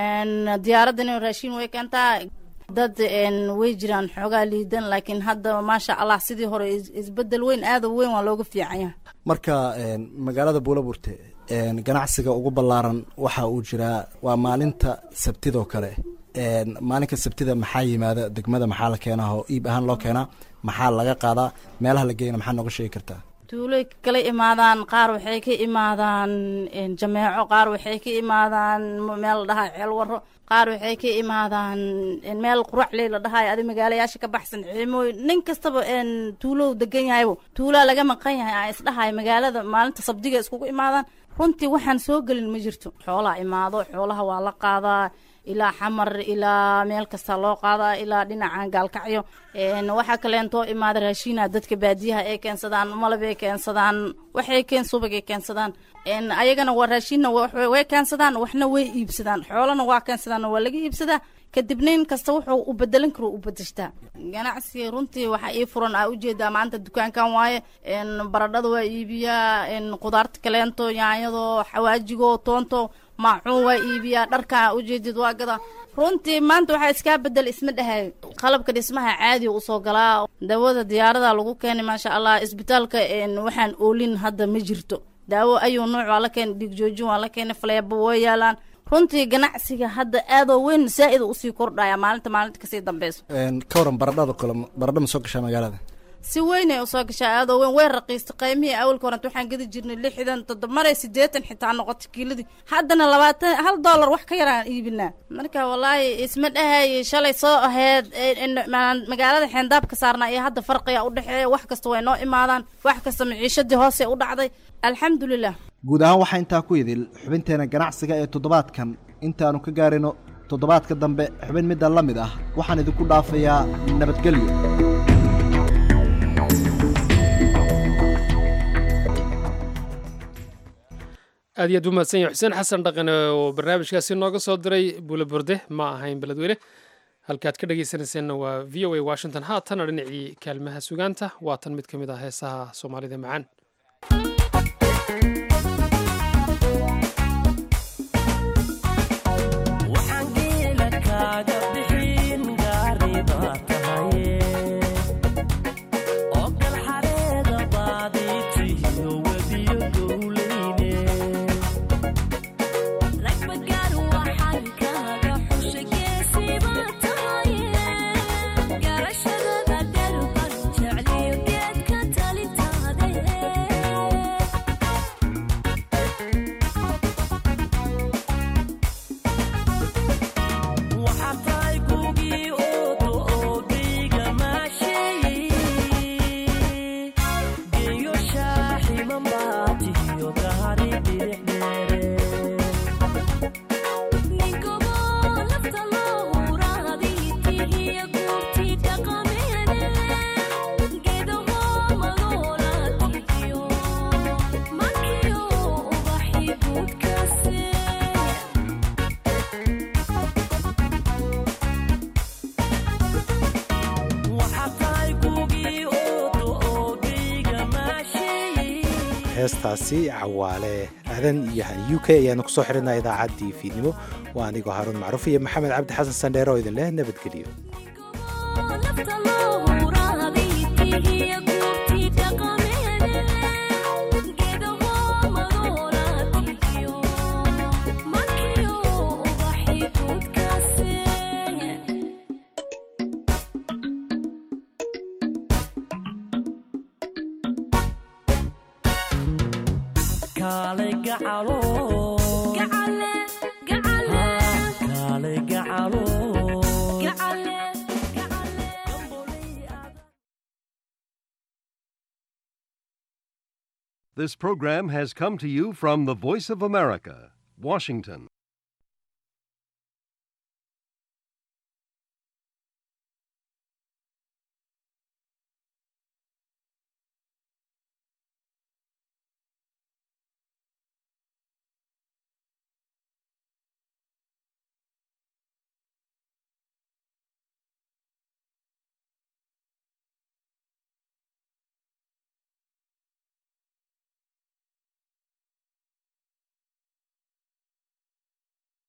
Speaker 18: diyaaraddan raashin way keentaa dad way jiraan xoogaa liidan laakiin hadda maasha allah sidii hore isbedel weyn aada weyn waa looga fiicanya
Speaker 16: marka magaalada buulaburte ganacsiga ugu ballaaran waxa uu jiraa waa maalinta sabtidoo kale maalinka sabtida maxaa yimaada degmada maxaa la keenaa oo iib ahaan loo keenaa maxaa laga qaadaa meelaha la geyna maxaa nooga sheegi kartaa
Speaker 18: tuuloy kala imaadaan qaar waxay ka imaadaan jameeco qaar waxay ka imaadaan meel la dhahaa ceel waro qaar waxay ka imaadaan meel quraxley la dhahayo adi magaalayaasha ka baxsan ciimooy nin kastaba tuulow degan yahaybo tuulaa laga maqan yahay aan isdhahayo magaalada maalinta sabdiga iskugu imaadaan runtii waxaan soo gelin ma jirto xoolaa imaado xoolaha waa la qaadaa ilaa xamar ilaa meel kasta loo qaadaa ilaa dhinaca gaalkacyo waxaa kaleentoo imaada raashiina dadka baadiyaha ay keensadaan malab ay keensadaan waxay keen subag ay keensadaan ayagana waa raashiinna way keensadaan waxna way iibsadaan xoolana waa keensadaan waa laga iibsadaa kadib nin kasta wuxuu u bedelan karo u bedeshtaa ganacsiga runtii waxaa ii furan aa ujeedaa maanta dukaankan waaye baradhada waa iibiyaa qudaarta kaleento yaanyado xawaajigo toonto maacuun waa iibiyaa dharkaa ujeedid waa gadaa runtii maanta waxaa iskaa bedel isma dhahay qalabka dhismaha caadiga usoo galaa daawada diyaarada lagu keenay maasha allah isbitaalka waxaan oolin hadda ma jirto daawo ayuu nooc waa la keenay dhigjoojin waa la keenay faleebo way yaalaan runtii ganacsiga hadda aadoo weyn saa-ida usii kordhaya maalinta maalinta kasii dambeyso
Speaker 16: ka waran baradhada kale baradha ma soo gashaa magaalada
Speaker 18: si weyn ay usoo gashaa aadoo weyn way raqiistay qaymihii awalka horanta waxaan gedi jirnay lixdan toddoba maray sideetan xitaa noqotay kiiladii haddana labaatan hal dollar wax ka yaraan iibinaa marka wallaahi isma dhahay shalay soo aheyd magaalada xeendaabka saarnaa iyo hadda farqiga udhexeeya wax kasta way noo imaadaan wax kasta maciishadii hoose u dhacday alxamdulilah
Speaker 16: guud ahaan waxaa intaa ku idil xubinteena ganacsiga ee toddobaadkan intaanu ka gaarino toddobaadka dambe xubin midda la mid ah waxaan idinku dhaafayaa nabadgelyo
Speaker 1: aad iyo aad u mahadsan yahay xuseen xasan dhaqane oo barnaamijkaasi nooga soo diray buule burde ma ahayn beledweyne halkaad ka dhagaysanayseena waa v o a washington haatana dhinacii kaalmaha sugaanta waa tan mid ka mid ah heesaha soomaalida macaan
Speaker 2: heestaasi cawaale aadan iyo han u k ayaanu kusoo xirinaa idaacaddii fiidnimo waa anigoo haaruun macruuf iyo maxamed cabdi xasan sandheere oo idin leh nabadgelyo
Speaker 19: This program has come to you from the Voice of America, Washington.